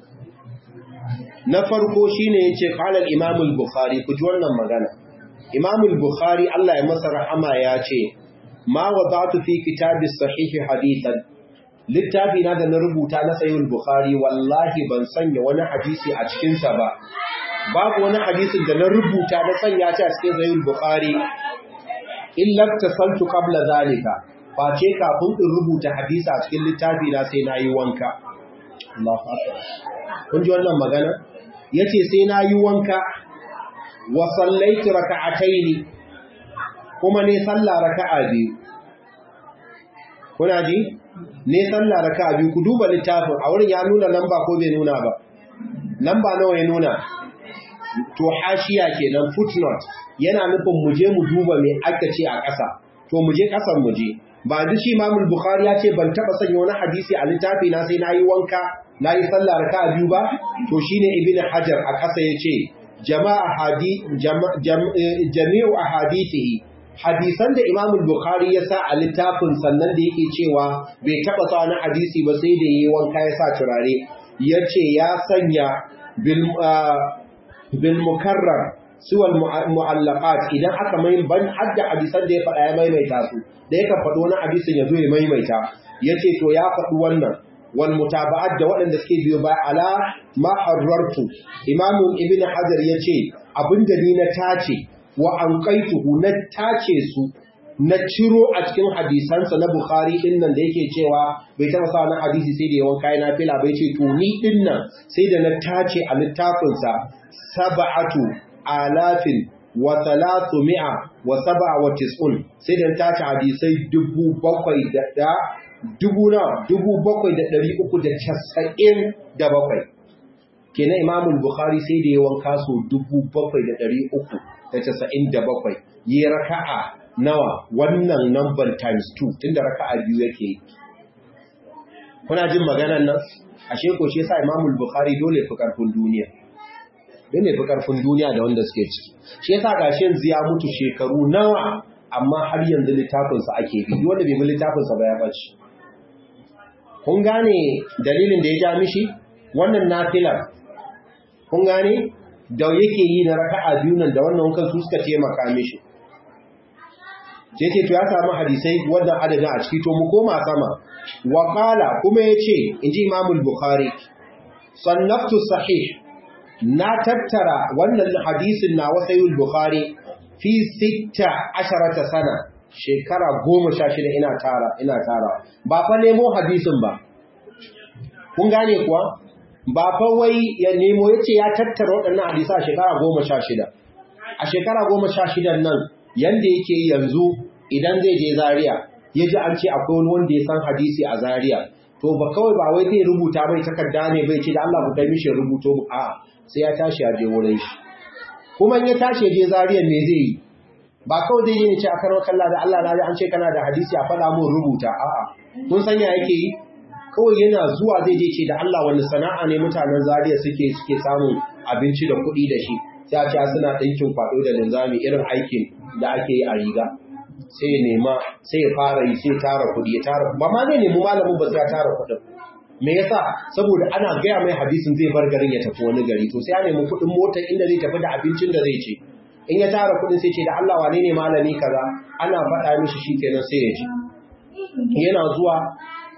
na farko shine yace qala al-Imam al-Bukhari ku ji wannan magana Imam al-Bukhari Allah ya masa rahama ya ce ma wadatu fi kitabi sahihi hadithan littafi na da na rubuta na sayyid bukhari wallahi ban sanya wani hadisi a cikin sa ba babu wani hadisin da na rubuta na sanya shi a cikin sayyid bukhari illa tasaltu qabla zalika face kafin in rubuta hadisi a cikin littafi na sai na yi wanka Allahu akbar kun ji wannan magana yace sai na yi wanka wa sallaitu raka'ataini kuma ne sallah raka'a biyu kuna ji ne sallah raka'a biyu ku duba littafin a wurin ya nuna lamba ko bai nuna ba lamba nawa ya nuna to hashiya kenan footnote yana nufin mu je mu duba me aka ce a ƙasa to mu je ƙasan mu je ba duk shi Imam Bukhari ya ce ban taba sanya wani hadisi a littafi na sai nayi wanka nayi sallah raka'a biyu ba to shine Ibn Hajar a ƙasa yace jama'a hadi jami'u ahadithihi hadisan da Imam Bukhari ya sa a littafin sannan da yake cewa bai taba sa wani hadisi ba sai da yayi wanka ya sa turare yace ya sanya bil bil mukarrar suwal mu'allaqat idan aka mai ban hadda hadisan da ya faɗa ya maimaita su da yake faɗo wani hadisin ya zo ya maimaita yace to ya faɗi wannan wal mutaba'at da waɗanda suke biyo ba ala ma harrartu imam ibn hajar yace abinda ni na tace wa anqaituhu na tace su na ciro a cikin hadisansa na bukhari din nan da yake cewa bai taba sa wani hadisi sai da yawan kayan nafila bai ce to ni din nan sai da na tace a littafinsa sab'atu alafin wa talatu mi'a wa saba wa tis'un sai da ta ci hadisai dubu bakwai da dubu na dubu bakwai da ɗari uku da casa'in da bakwai kenan imamul bukhari sai da yawan kaso dubu bakwai da ɗari uku da casa'in da bakwai yi raka'a nawa wannan number times two tunda raka'a biyu yake kuna jin maganan nan ashe ko shi yasa imamul bukhari dole fi karfin duniya ne fi karfin duniya da wanda suke ciki shi yasa gashi yanzu ya mutu shekaru nawa amma har yanzu littafinsa ake bi wanda bai bi littafinsa ba ya bace kun gane dalilin da ya ja mishi wannan nafilar kun gane da yake yi na raka'a biyu nan da wannan wankan su suka taimaka mishi sai ce to ya samu hadisai wannan adadin a ciki to mu koma sama wa qala kuma yace inji imamul bukhari sannaftu sahih na tattara wannan hadisin na wasayul bukhari fi sitta asharata sana shekara goma sha shida ina tara ina tara ba fa nemo hadisin ba kun gane kuwa ba fa wai ya nemo yace ya tattara waɗannan hadisa a shekara goma sha shida a shekara goma sha shidan nan yanda yake yanzu idan zai je zaria ya ji an ce akwai wani wanda ya san hadisi a zaria to ba kawai ba wai zai rubuta bai takarda ne bai ce da Allah ku kai mishi rubuto a sai ya tashi ya je wurin shi kuma in ya tashi je zariya me zai yi ba kawai zai je ne ce a karo kalla da Allah na ji an ce kana da hadisi a faɗa mun rubuta a'a kun san ya yake yi kawai yana zuwa zai je ce da Allah wani sana'a ne mutanen zariya suke suke samun abinci da kuɗi da shi sai a ce suna ɗinkin kwaɗo da linzami irin aikin da ake yi a riga sai ya nema sai ya fara yi sai tara kuɗi ya tara ba ma zai nemi malamin ba sai ya tara kuɗin me yasa saboda ana gaya mai hadisin zai bar garin ya tafi wani gari to sai ya nemi kuɗin mota inda zai tafi da abincin da zai ci in ya tara kuɗin sai ce da Allah wane ne malami kaza ana faɗa mishi shikenan sai ya ji yana zuwa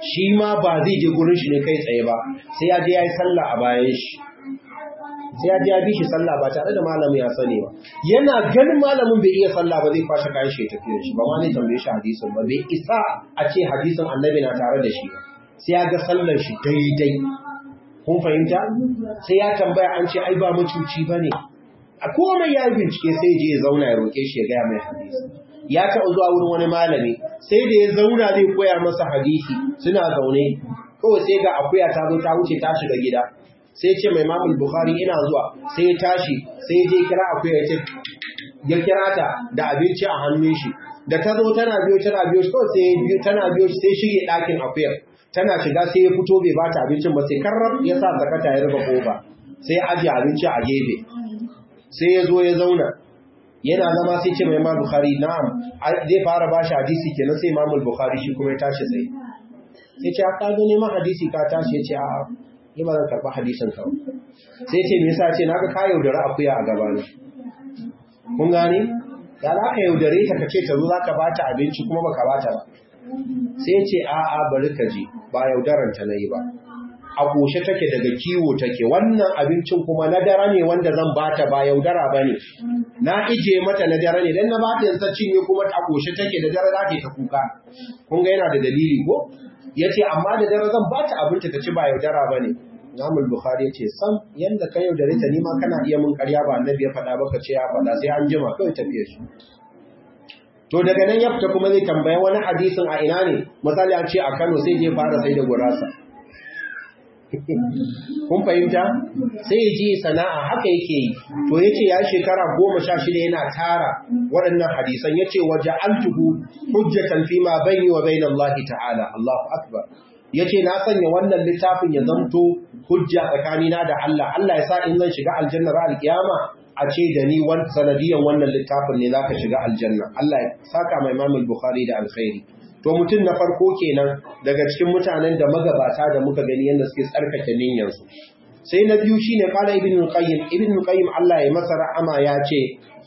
shi ma ba zai je gurin shi ne kai tsaye ba sai ya je ya yi sallah a bayan shi sai ya je ya bi shi sallah ba tare da malamin ya sani ba yana ganin malamin bai iya sallah ba zai kwashe kayan shi ya tafi da shi ba ma ne tambaye shi hadisin ba bai isa a ce hadisin annabi na tare da shi ba sai ya ga sallar shi daidai kun fahimta sai ya tambaya an ce ai ba mucuci ba ne a komai ya bincike sai je ya zauna ya roƙe shi ya gaya mai hadisi ya taɓa zuwa wurin wani malami sai da ya zauna zai koya masa hadisi suna zaune kawai sai ga akuya ta zo ta wuce ta shiga gida sai ce mai mamul bukhari ina zuwa sai ya tashi sai je kira akuya ya ce ya kira ta da abinci a hannun shi da ta zo tana biyo tana biyo shi kawai sai biyo tana biyo sai shige ɗakin akuyar tana shiga sai ya fito bai bata abincin ba sai karrar ya sa zakata ya rufe kofa sai ya ajiye abinci a gefe sai ya zo ya zauna yana zama sai ce mai imam bukhari na'am zai fara bashi hadisi kenan sai imam bukhari shi kuma ya tashi sai sai ce ka zo neman hadisi ka tashi ya ce a'a ni ba zan karɓi hadisin ka sai ce me yasa ce naga ka yaudare akuya a gaba ne kun gane ya za ka yaudare ta ka ce ta zo za ka bata abinci kuma baka bata ba sai ce a'a bari ka je ba yaudaranta na yi ba a ƙoshe take daga kiwo take wannan abincin kuma na dare ne wanda zan bata ba yaudara ba ne na ije mata na dare ne don na bata yansa cinye kuma a ƙoshe take da dare za ta ta kuka kun ga yana da dalili ko ya ce amma da dare zan bata abinci ta ci ba yaudara ba ne Imamul Bukhari ya ce sam yanda ka yaudare ta nima kana iya mun karya ba annabi ya faɗa ba ka ce ya faɗa sai an jima kawai tafiye shi to daga nan ya fita kuma zai tambaya wani hadisin a ina ne misali an ce a Kano sai je fara sai da gurasa kun fahimta sai ya ji sana'a haka yake yi to yace ya shekara goma sha shida yana tara waɗannan hadisan yace waje altuhu hujjatan fi ma bayni wa bayna Allah ta'ala Allahu akbar yace na sanya wannan littafin ya zamto hujja tsakanina da Allah Allah ya sa in zan shiga aljanna ra alkiyama a ce da ni wan sanadiyan wannan littafin ne zaka shiga aljanna Allah ya saka mai Imam Bukhari da alkhairi to mutum na farko kenan daga cikin mutanen da magabata da muka gani yadda suke tsarkake niyyarsu sai na biyu shine qala ibn qayyim ibn qayyim Allah ya masa rahama ya ce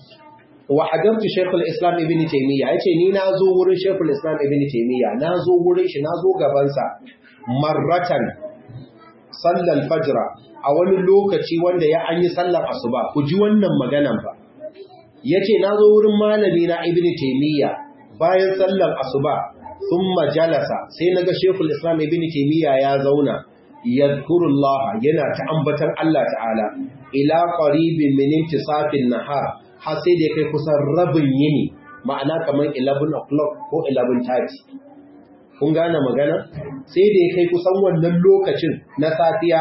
wa hadartu shaykh al-islam ibn taymiya yace ni na zo wurin shaykh al-islam ibn taymiya na zo wurin shi na zo gaban sa marratan sallal fajr a wani lokaci wanda ya an yi sallar asuba ku ji wannan maganan fa yace na zo wurin malami na ibn taymiya bayan sallar asuba thumma jalasa sai naga shekul islam ibn taymiya ya zauna yadhkurullah yana ta ambatan Allah ta'ala ila qaribin min intisafin nahar har sai da kai kusan rabin yini ma'ana kamar 11 o'clock ko 11:30 kun gane magana sai da kai kusan wannan lokacin na safiya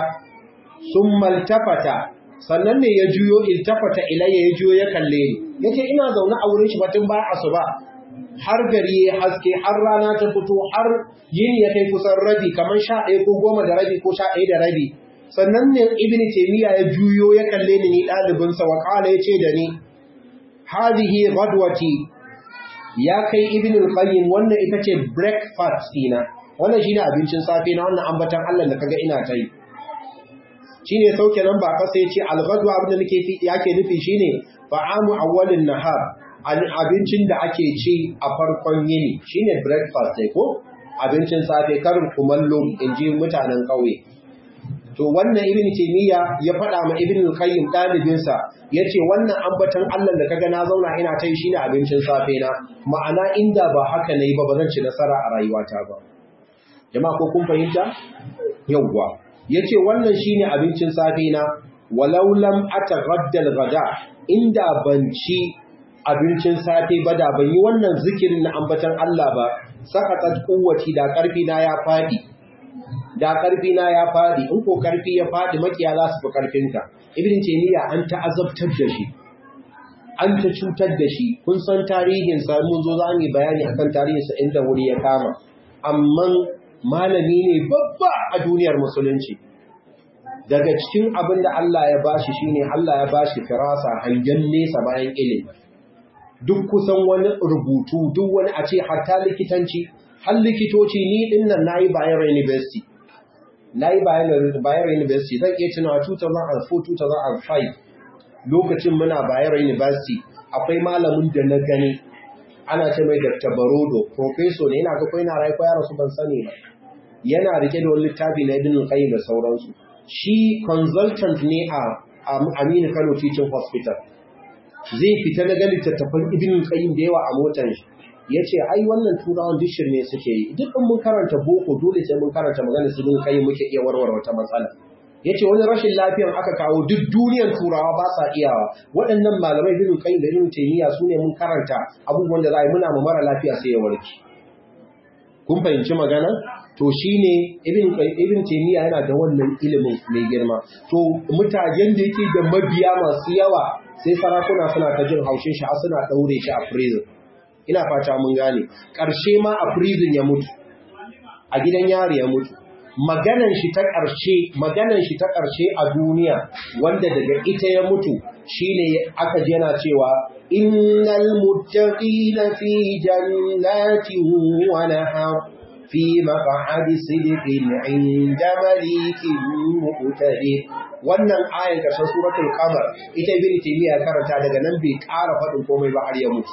summa tafata sannan ne ya juyo iltafata ilayya ya juyo ya kalle ni yace ina zaune a wurin shi batun ba asuba har gari ya haske har rana ta fito har yini ya kai kusan rabi kamar sha ɗaya ko goma da rabi ko sha ɗaya da rabi sannan ne ibn taymiya ya juyo ya kalle ni ni ɗalibinsa wa ƙala ya ce da ni hadhihi ghadwati ya kai ibn al-qayyim wannan ita ce breakfast dina wannan shine abincin safe na wannan ambatan Allah da kaga ina ta yi shine sauke nan ba kasa yace al-ghadwa abin da nake yake nufi shine fa'amu awwalin nahar abincin da ake ci a farkon yini shine breakfast ne ko abincin safe karin kumallo in ji mutanen ƙauye to wannan ibn taymiya ya faɗa ma ibn al-qayyim ɗalibinsa yace wannan ambatan Allah da kaga na zauna ina tai shine abincin safe na ma'ana inda ba haka nayi ba bazan ci nasara a rayuwata ba jama'a ko kun fahimta yawwa yace wannan shine abincin safe na walau lam ataghadda al-ghada inda ban ci abincin safe ba da ban yi wannan zikirin na ambatan Allah ba sakatat kuwati da karfi na ya fadi da karfi na ya fadi in ko karfi ya fadi makiya za su fi karfinka ibn taymiya an ta'azabtar da shi an ta cutar da shi kun san tarihin sa mun zo za mu bayani akan tarihin sa inda wuri ya kama amma malami ne babba a duniyar musulunci daga cikin abin da Allah ya bashi shine Allah ya bashi firasa hangen nesa bayan ilimi duk kusan wani rubutu duk wani a ce hatta likitanci har likitoci ni din nan nayi Bayero University nayi Bayero University zan iya tunawa 2004 2005 lokacin muna Bayero University akwai malamin da na gani ana ce mai Dr. Barodo professor ne yana ga kai na rai ko yaro su ban sani ba yana rike da wani littafi na ibn qayyim da sauransu shi consultant ne a Aminu Kano Teaching Hospital zai fita na ga littattafan ibn qayyim da yawa a motar shi yace ai wannan turawan duk shirme suke yi duk in mun karanta boko dole sai mun karanta magana su ibn qayyim muke iya warware wata matsala yace wani rashin lafiyan aka kawo duk duniyar turawa ba sa iyawa waɗannan malamai ibn qayyim da ibn taymiya su ne mun karanta abubuwan da za a yi muna ma mara lafiya sai ya warke kun fahimci magana to shine ibn ibn taymiya yana da wannan ilimin mai girma to mutanen da yake da mabiya masu yawa sai sarakuna suna ta jin haushin shi har suna daure shi a prison ina fata mun gane karshe ma a prison ya mutu a gidan yari ya mutu maganan shi ta ƙarshe maganan shi ta ƙarshe a duniya wanda daga ita ya mutu shine aka ji yana cewa innal muttaqina fi jannatin wa nahar fi maq'adi sidqin 'inda malikin muqtadir wannan ayan karshen suratul qamar ita ibn taymiya karanta daga nan bai ƙara faɗin komai ba har ya mutu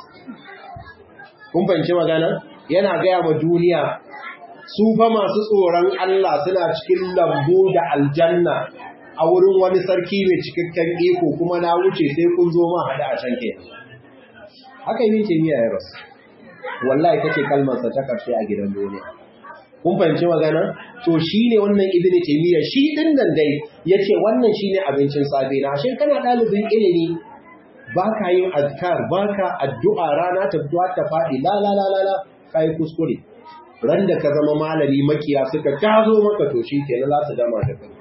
kun fahimci magana yana gaya ma duniya su fa masu tsoron Allah suna cikin lambu da aljanna a wurin wani sarki mai cikakken iko kuma na wuce sai kun zo ma hada a can ke haka yi ce miya ya rasu wallahi take kalmarsa ta karshe a gidan duniya kun fahimci magana to shine wannan ibnu taymiya shi din nan dai yace wannan shine abincin safe na shin kana dalibin ilimi baka yin azkar baka addu'a rana ta fito ta fadi la la la la kai kuskure ran da ka zama malami makiya suka tazo maka to shi kenan za su dama da kai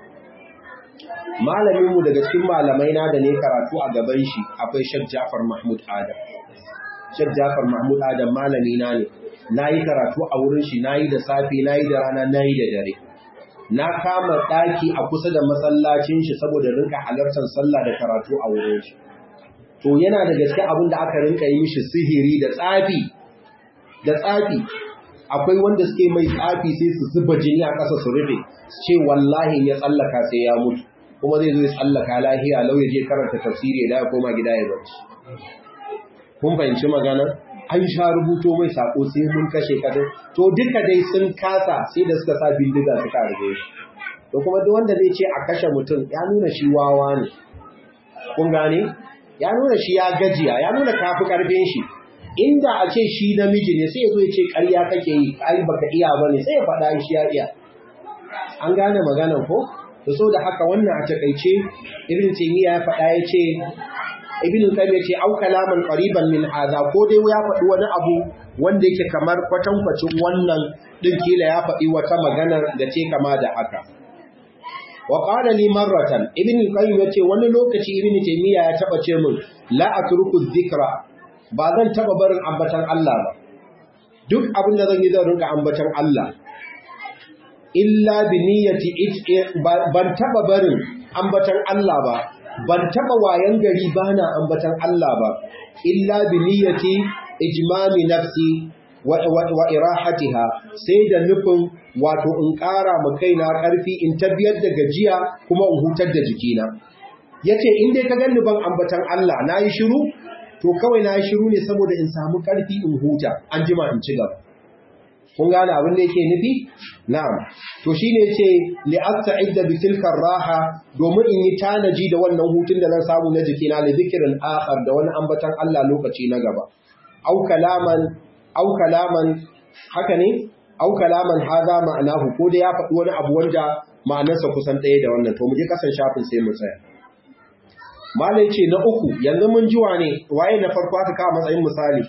malamin mu daga cikin malamai na da ne karatu a gaban shi akwai Sheikh Jafar Mahmud Adam Sheikh Jafar Mahmud Adam malami na ne nayi karatu a wurin shi nayi da safe nayi da rana nayi da dare na kama daki a kusa da masallacin shi saboda rinka halartar sallah da karatu a wurin shi to yana da gaske abin da aka rinka yi mishi sihiri da tsafi da tsafi akwai wanda suke mai tsafi sai su zuba jini a ƙasa su rufe su ce wallahi ya tsallaka sai ya mutu kuma zai zo ya tsallaka lahiya lau ya je karanta tafsiri da ya koma gida ya barci kun fahimci magana an sha rubuto mai sako sai mun kashe ka to duka dai sun kasa sai da suka sa bindiga suka rage shi to kuma duk wanda zai ce a kashe mutum ya nuna shi wawa ne kun gane ya nuna shi ya gajiya ya nuna kafi karfin shi inda a ce shi namiji ne sai ya zo ya ce ƙarya kake yi ai baka iya bane sai ya faɗa shi ya iya an gane maganar ko to so da haka wannan a takaice ibn taymiya ya faɗa ya ce ibn qayyim ya ce au kalaman qariban min hadha ko dai ya faɗi wani abu wanda yake kamar kwatankwacin wannan din kila ya faɗi wata magana da ce kama da haka wa qala li marratan ibn qayyim ya ce wani lokaci ibn taymiya ya taba ce min la atruku dhikra ba zan taba barin ambatan Allah ba duk abin da zan yi zan rinka ambatan Allah illa bi niyyati ban taba barin ambatan Allah ba ban taba wayan gari bana ambatan Allah ba illa bi niyyati ijmami nafsi wa, wa, irahatiha sai da nufin wato in ƙara ma kaina ƙarfi in tabbiyar da gajiya kuma in hutar da jikina yace in dai ka ganni ban ambatan Allah nayi shiru to kawai na shiru ne saboda in samu ƙarfi in huta an jima in ci gaba kun gane abin da yake nufi na'am to shine yace li asta'idda bi tilka raha domin in yi tanaji da wannan hutun da zan samu na jikina li dhikrin akhar da wani ambatan Allah lokaci na gaba au kalaman au kalaman haka ne au kalaman hadha ma'anahu ko da ya faɗi wani abu wanda ma'anarsa kusan ɗaya da wannan to mu je kasan shafin sai mu tsaya malai ce na uku yanzu mun ji wane waye na farko aka kawo matsayin misali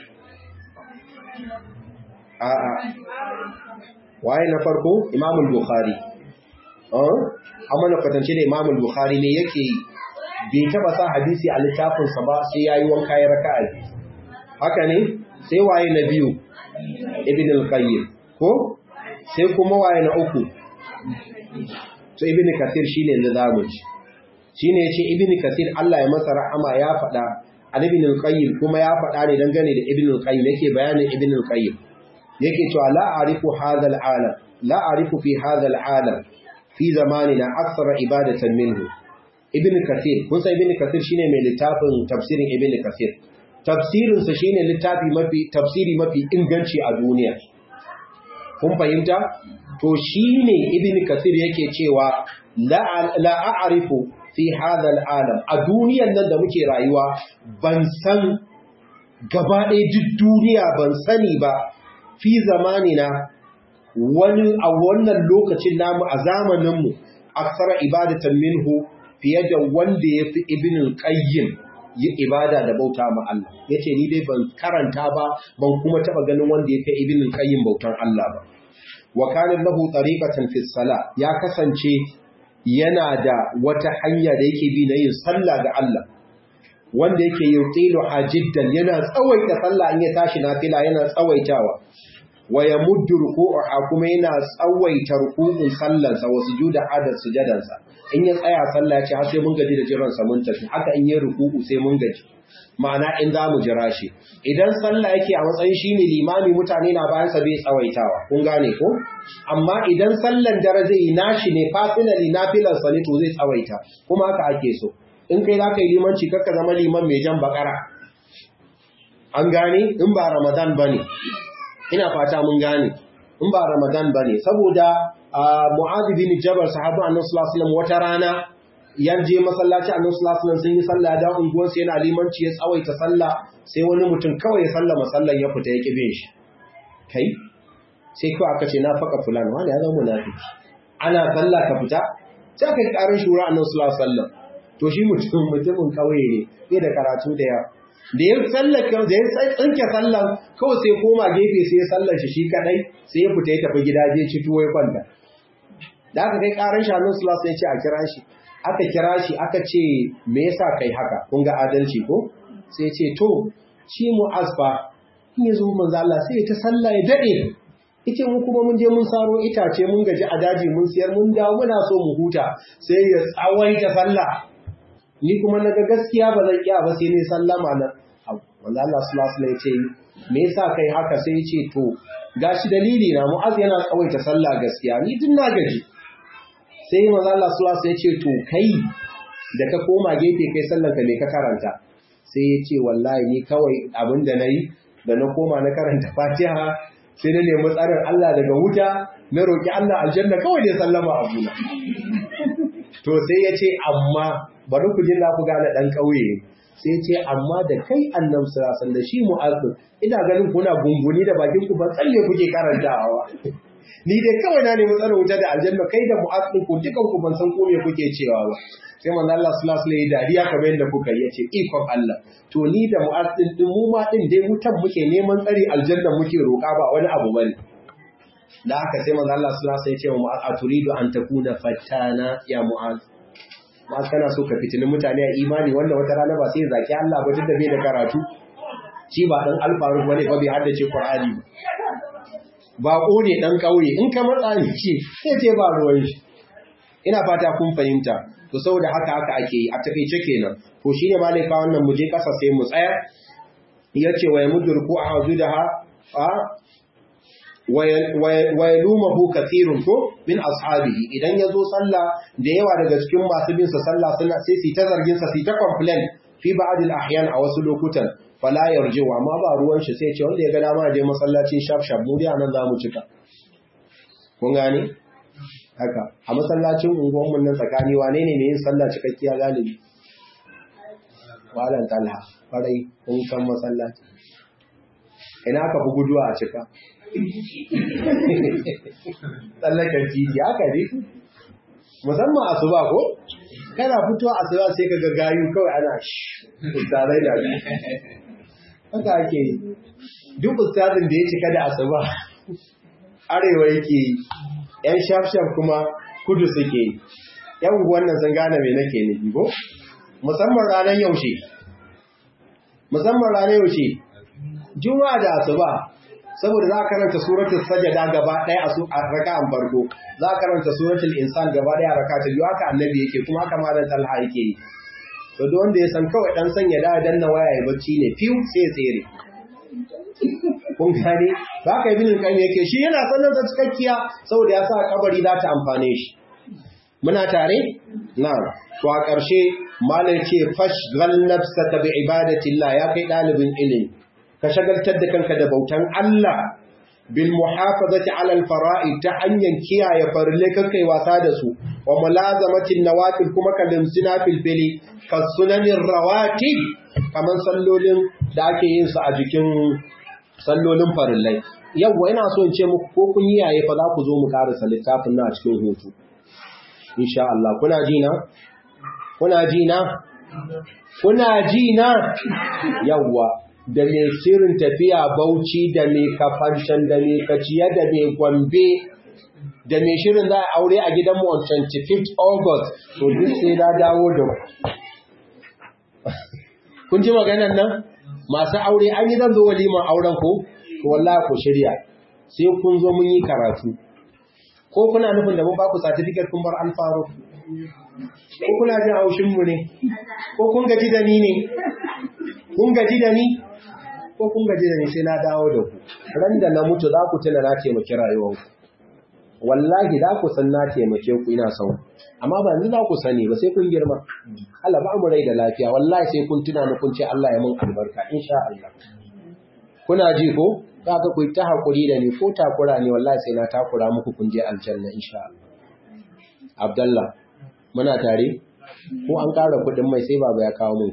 a'a waye na farko imamul bukhari amma na kwatance da imamul bukhari ne yake yi bai taba sa hadisi a littafinsa ba sai ya yi wanka ya raka haka ne sai waye na biyu ibn al-qayyim ko sai kuma waye na uku to ibn kathir shine da zamu ci shine yace ibn kathir Allah ya masa rahama ya faɗa an ibn al-qayyim kuma ya faɗa ne dangane da ibn al-qayyim yake bayanin ibn al-qayyim yake cewa la a'rifu hadha al-alam la a'rifu fi hadha al-alam fi zamanina akthara ibadatan minhu ibn kathir kun san ibn kathir shine mai littafin tafsirin ibn kathir tafsirin sa shine littafi mafi tafsiri mafi inganci a duniya kun fahimta to shine ibn kathir yake cewa la a'rifu fi hadha al'alam a duniyan nan da muke rayuwa ban san gaba ɗaya duk duniya ban sani ba fi zamanina wani a wannan lokacin namu a zamaninmu aksara ibadatan minhu fiye da wanda ya fi ibinin ƙayyim yi ibada da bauta ma Allah ya ce ni dai ban karanta ba ban kuma taɓa ganin wanda ya fi ibinin ƙayyim bautan Allah ba wa kanin lahu tariqatan fi sala ya kasance yana da wata hanya da yake bi na yin sallah ga Allah wanda yake yutilu hajiddan yana tsawaita sallah in ya tashi nafila yana tsawaitawa wa yamuddu ruku'aha kuma yana tsawaita ruku'un sallansa wa sujuda adad sujadansa in ya tsaya sallah ce har sai mun gaji da jiran sa mun tafi haka in ya ruku'u sai mun gaji ma'ana in za mu jira shi idan sallah yake a matsayin shine limami mutane na bayan sa bai tsawaitawa kun gane ko amma idan sallan dare zai yi nashi ne fasinali nafilan sa ne to zai tsawaita kuma haka ake so in kai za ka yi limanci kakka zama liman mai jan bakara an gane in ba ramadan ba ne ina fata mun gane in ba ramadan ba ne saboda mu'adu bin jabar sahabu annan sulasulam wata rana yan je masallaci annan sulasulam sun yi sallah da unguwarsu yana limanci ya tsawaita sallah sai wani mutum kawai ya sallama sallan ya fita ya ƙi bin shi kai sai kawai aka ce na faka fulani wanda ya zama munafiki ana sallah ka fita sai aka yi ƙarin shura annan sulasulam to shi mutum mutumin kauye ne bai da karatu da yawa da ya tsallaka da ya tsinke sallan kawai sai koma gefe sai ya sallar shi shi kadai sai ya fita ya tafi gida je ci tuwo ya kwanta da aka kai karan shanun sulas ya ce a kira shi aka kira shi aka ce me yasa kai haka kun ga adalci ko sai ce to shi mu asfa in ya zo manzo Allah sai ta sallah ya dade yace mu kuma mun je mun saro itace mun gaji a daji mun siyar mun dawo muna so mu huta sai ya tsawaita sallah ni kuma naga gaskiya ba zan iya ba sai ne sallama nan wanda Allah sallallahu alaihi ce me yasa kai haka sai yace to gashi dalili na mu'az yana tsawaita sallah gaskiya ni din na gaji sai manzo Allah sallallahu alaihi ce to kai da ka koma gefe kai sallar ka me ka karanta sai yace wallahi ni kawai abin da nayi da na koma na karanta Fatiha sai na nemi tsarin Allah daga wuta na roki Allah aljanna kawai ne sallama abuna to sai yace amma bari ku jin ku gane ɗan ƙauye sai ce amma da kai annabi sallallahu da shi mu'azzin ina ganin kuna gunguni da bakin ku ba tsalle kuke karantawa ni dai kawai na nemi tsarin wuta da aljanna kai da mu'azzin ku dukan ku ban san ko me kuke cewa ba sai manzo Allah sallallahu alaihi dariya kamar yadda kuka yi yace ikon Allah to ni da mu'azzin din mu ma din dai wutan muke neman tsari aljanna muke roƙa ba wani abu bane da haka sai manzo Allah sallallahu alaihi ya ce wa mu'az aturidu an takuna fattana ya mu'az ma kana so ka fitinin mutane a imani wanda wata rana ba sai zaki Allah ba duk da bai da karatu shi ba dan alfaru bane ba bai haddace Qur'ani ba ko ne dan kauye in ka matsa ni ce sai ce ba ruwan shi ina fata kun fahimta to saboda haka haka ake yi a takeice kenan to shine malai ka wannan mu je kasa sai mu tsaya yace wa yamuddu ku a hazudaha a wa yalumahu kathirun ko min ashabihi idan yazo sallah da yawa daga cikin masu bin sa sallah suna sai su ta zargin sa su ta complain fi ba'd al-ahyan a wasu lokutan fala yarji'u amma ba ruwan shi sai ce wanda ya ga dama je masallacin shaf shaf mu dai anan zamu cika kun gane haka a masallacin unguwan mun nan tsakani wane ne ne yin sallah cikakkiya galibi walan talha farai kun san masallaci ina ka fi guduwa a cika tsallakar titi haka ne musamman asuba ko kana fito asuba sai ka gayu kawai ana ustazai da haka ake yi duk ustazin da ya cika da asuba arewa yake yi yan shaf-shaf kuma kudu suke yi yan wannan sun gane mai nake nufi ko musamman ranar yaushe musamman ranar yaushe juma'a da asuba saboda za a karanta suratul sajada gaba ɗaya a raka'an farko za a karanta suratul insan gaba ɗaya a raka ta biyu haka annabi yake kuma haka malam talha yake yi to duk wanda ya san kawai dan sanya da danna waya ya bacci ne fiw sai tsere kun gane ba ka ibn qayyim yake shi yana sanin da cikakkiya saboda ya sa kabari za ta amfane shi muna tare na'am to a ƙarshe malam ce fashghal nafsaka bi ibadatillah ya kai dalibin ilimi ka shagaltar da kanka da bautan Allah bil muhafazati ala al fara'id ta hanyar kiyaye farille kai wasa da su wa mulazamatin nawafil kuma ka limsina fil fili ka sunanin rawatib kaman sallolin da ake yin su a jikin sallolin farillai yawwa ina so in ce muku ko kun yi yaye fa za ku zo mu karasa littafin na a cikin hutu insha Allah kuna ji na kuna ji na kuna ji na yawwa da mai shirin tafiya Bauchi da mai kafanshan da mai kaciya da mai Gombe da mai shirin za a aure a gidan mu on 25th August to duk sai na dawo da kun ji maganar nan masu aure an yi zan zo waliman auren ko to wallahi ku shirya sai kun zo mun yi karatu ko kuna nufin da mun ba ku certificate kun bar alfaro ko kuna jin haushin mu ne ko kun gaji da ni ne kun gaji da ni ko kun gaji da ni sai na dawo da ku ran da na mutu za ku tuna na taimaki rayuwarku wallahi za ku san na taimake ku ina son amma ba yanzu za ku sani ba sai kun girma Allah ba mu rai da lafiya wallahi sai kun tuna ni kun ce Allah ya mun albarka insha Allah kuna ji ko za ka ku ta hakuri da ni ko takura ne wallahi sai na takura muku kun je aljanna insha Allah Abdullah muna tare ko an ƙara kuɗin mai sai baba ya kawo mun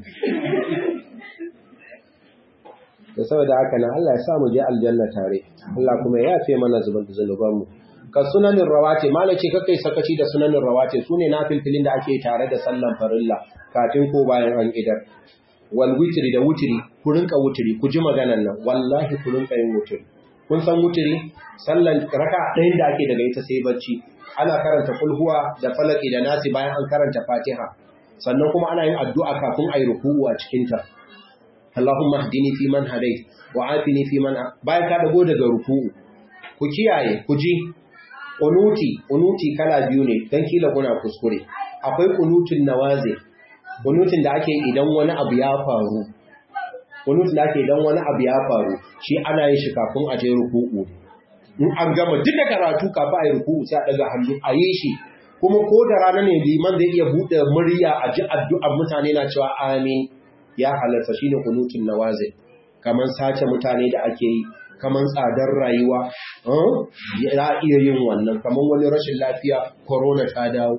da saboda haka nan Allah ya sa mu je aljanna tare Allah kuma ya yafe mana zunuban mu ka sunanin rawate malace kakai sakaci da sunanin rawate sune nafilfilin da ake tare da sallan farilla kafin ko bayan an idar wal witri da wutri ku rinka wutri ku ji maganan nan wallahi ku rinka yin wutri kun san wutri sallan raka ɗayan da ake daga ita sai bacci ana karanta kulhuwa da falaki da nasi bayan an karanta fatiha sannan kuma ana yin addu'a kafin ayi ruku'u a cikin ta Allahumma hdini fi man hadait wa afini fi man bayan ka dago daga ruku'u ku kiyaye ku ji kunuti kunuti kala biyu ne dan kila kuna kuskure akwai kunutun nawazi kunutun da ake idan wani abu ya faru kunutun da ake idan wani abu ya faru shi ana yin shi kafin a je ruku'u in an gama duka karatu kafin a yi ruku'u sai a daga hannu a yi shi kuma ko da rana ne liman zai iya buɗe murya a ji addu'ar mutane na cewa amin ya halarta shine kunutun nawazi kamar sace mutane da ake yi kamar tsadar rayuwa za a iya yin wannan kamar wani rashin lafiya corona ta dawo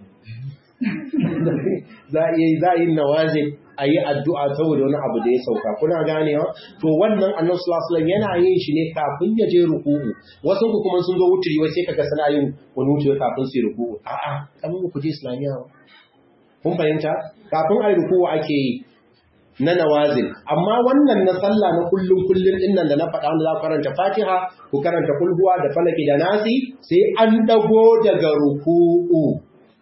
za a iya yi nawazi a yi addu'a saboda wani abu da ya sauka kuna ganewa to wannan annan sulasulan yana yin shi ne kafin ya je ruku'u wasu ku kuma sun zo wuturi wai sai kaga suna yin wani wuturi kafin su yi ruku'u a'a kamar ku je islamiyya kun fahimta kafin a yi ruku'u ake yi na nawazin amma wannan na sallah na kullum kullum din nan da na faɗa wanda za ku karanta Fatiha ku karanta kulhuwa da falaki da nasi sai an dago daga ruku'u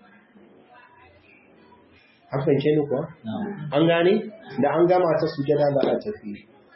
an fahimce ni kuwa an gane da an gama ta sujada za a tafi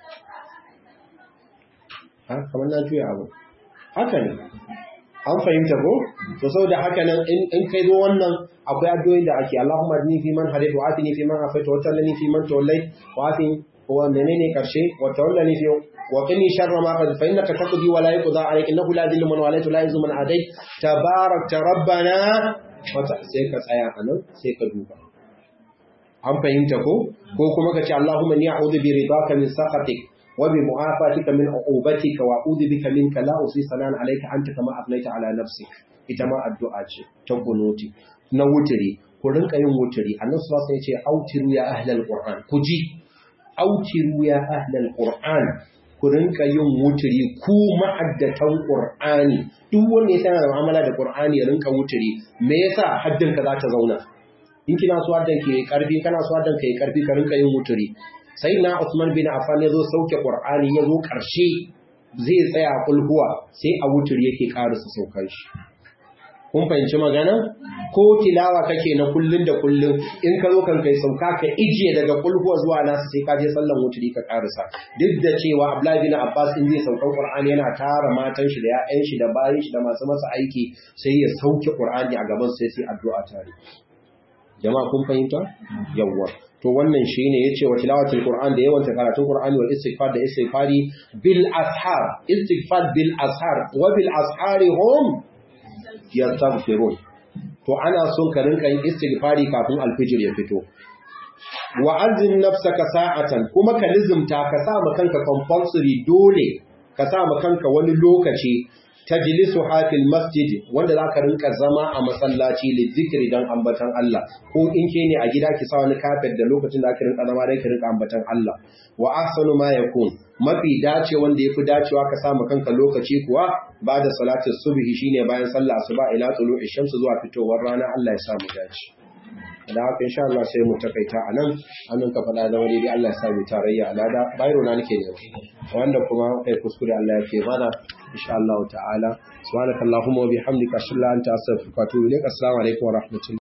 ha kamar na juya abu haka ne an fahimta ko to saboda haka nan in kai zo wannan akwai addu'o'in da ake Allahumma adni fi man hadayt wa atini fi man afayt wa tawallani fi man tawallayt wa atini wa menene karshe wa tawallani fi wa qini sharra ma qad fa innaka taqdi wa la yuqda alayka innahu la yadhillu man walayta la yuzu man adayt tabarakta rabbana wa sai ka tsaya anan sai ka duba an fahimta ko ko kuma ka ce Allahumma ni a'udhu bi ridaka min sakhatik وبمعافاتك من عقوبتك واعوذ بك منك لا احصي ثناء عليك انت كما اثنيت على نفسك ita ma addu'a ce ta kunuti na wuturi ku rinka yin wuturi annabi sallallahu alaihi wasallam ya ce autiru ya ahlal qur'an ku ji autiru ya ahlal qur'an ku rinka yin wuturi ku ma'addatan qur'ani duk wanda ya sanar da mu'amala da qur'ani ya rinka wuturi me yasa haddin ka za ta zauna in kina so haddan ki karfi kana so haddan ka yi karfi ka rinka yin wuturi sai na Usman bin Affan ya zo sauke Qur'ani ya zo ƙarshe zai tsaya kulhuwa sai a wutur yake ƙarasa saukar shi kun fahimci magana ko tilawa kake na kullun da kullun in ka zo kan kai sauka ka ijiye daga kulhuwa zuwa nasu sai ka je sallan wuturi ka ƙarasa duk da cewa Abdullahi bin Abbas in zai saukar Qur'ani yana tara matan shi da ƴaƴan shi da bayin shi da masu masa aiki sai ya sauke Qur'ani a gaban sai sai addu'a tare jama'a kun fahimta yawwa to wannan shine yace wa tilawatul qur'an da yawan karatun qur'ani wal istighfar da istighfari bil ashar istighfar bil ashar wa bil ashari hum yastaghfirun to ana son ka rinka yin istighfari kafin alfijir ya fito wa azin nafsaka sa'atan kuma ka lizumta ka sa ma kanka compulsory dole ka sa ma kanka wani lokaci tajlisu hafil masjid wanda zaka rinka zama a masallaci li zikri dan ambatan Allah ko in ke ne a gida ki sa wani kafet da lokacin da aka rinka zama dan ki rinka ambatan Allah wa ahsanu ma yakun mafi dace wanda yafi dacewa ka sa ma kanka lokaci kuwa ba da salatu subhi shine bayan sallah asuba ila tulu'i shamsu zuwa fitowar rana Allah ya sa mu dace da haka insha Allah sai mu takaita anan annan ka faɗa da wani dai Allah ya sa mu tarayya alada bayro na nake ne wanda kuma kai kuskure Allah ya ke mana insha Allah ta'ala subhanakallahumma wa bihamdika ashhadu an la ilaha illa anta astaghfiruka wa atubu ilaik assalamu alaikum wa rahmatullahi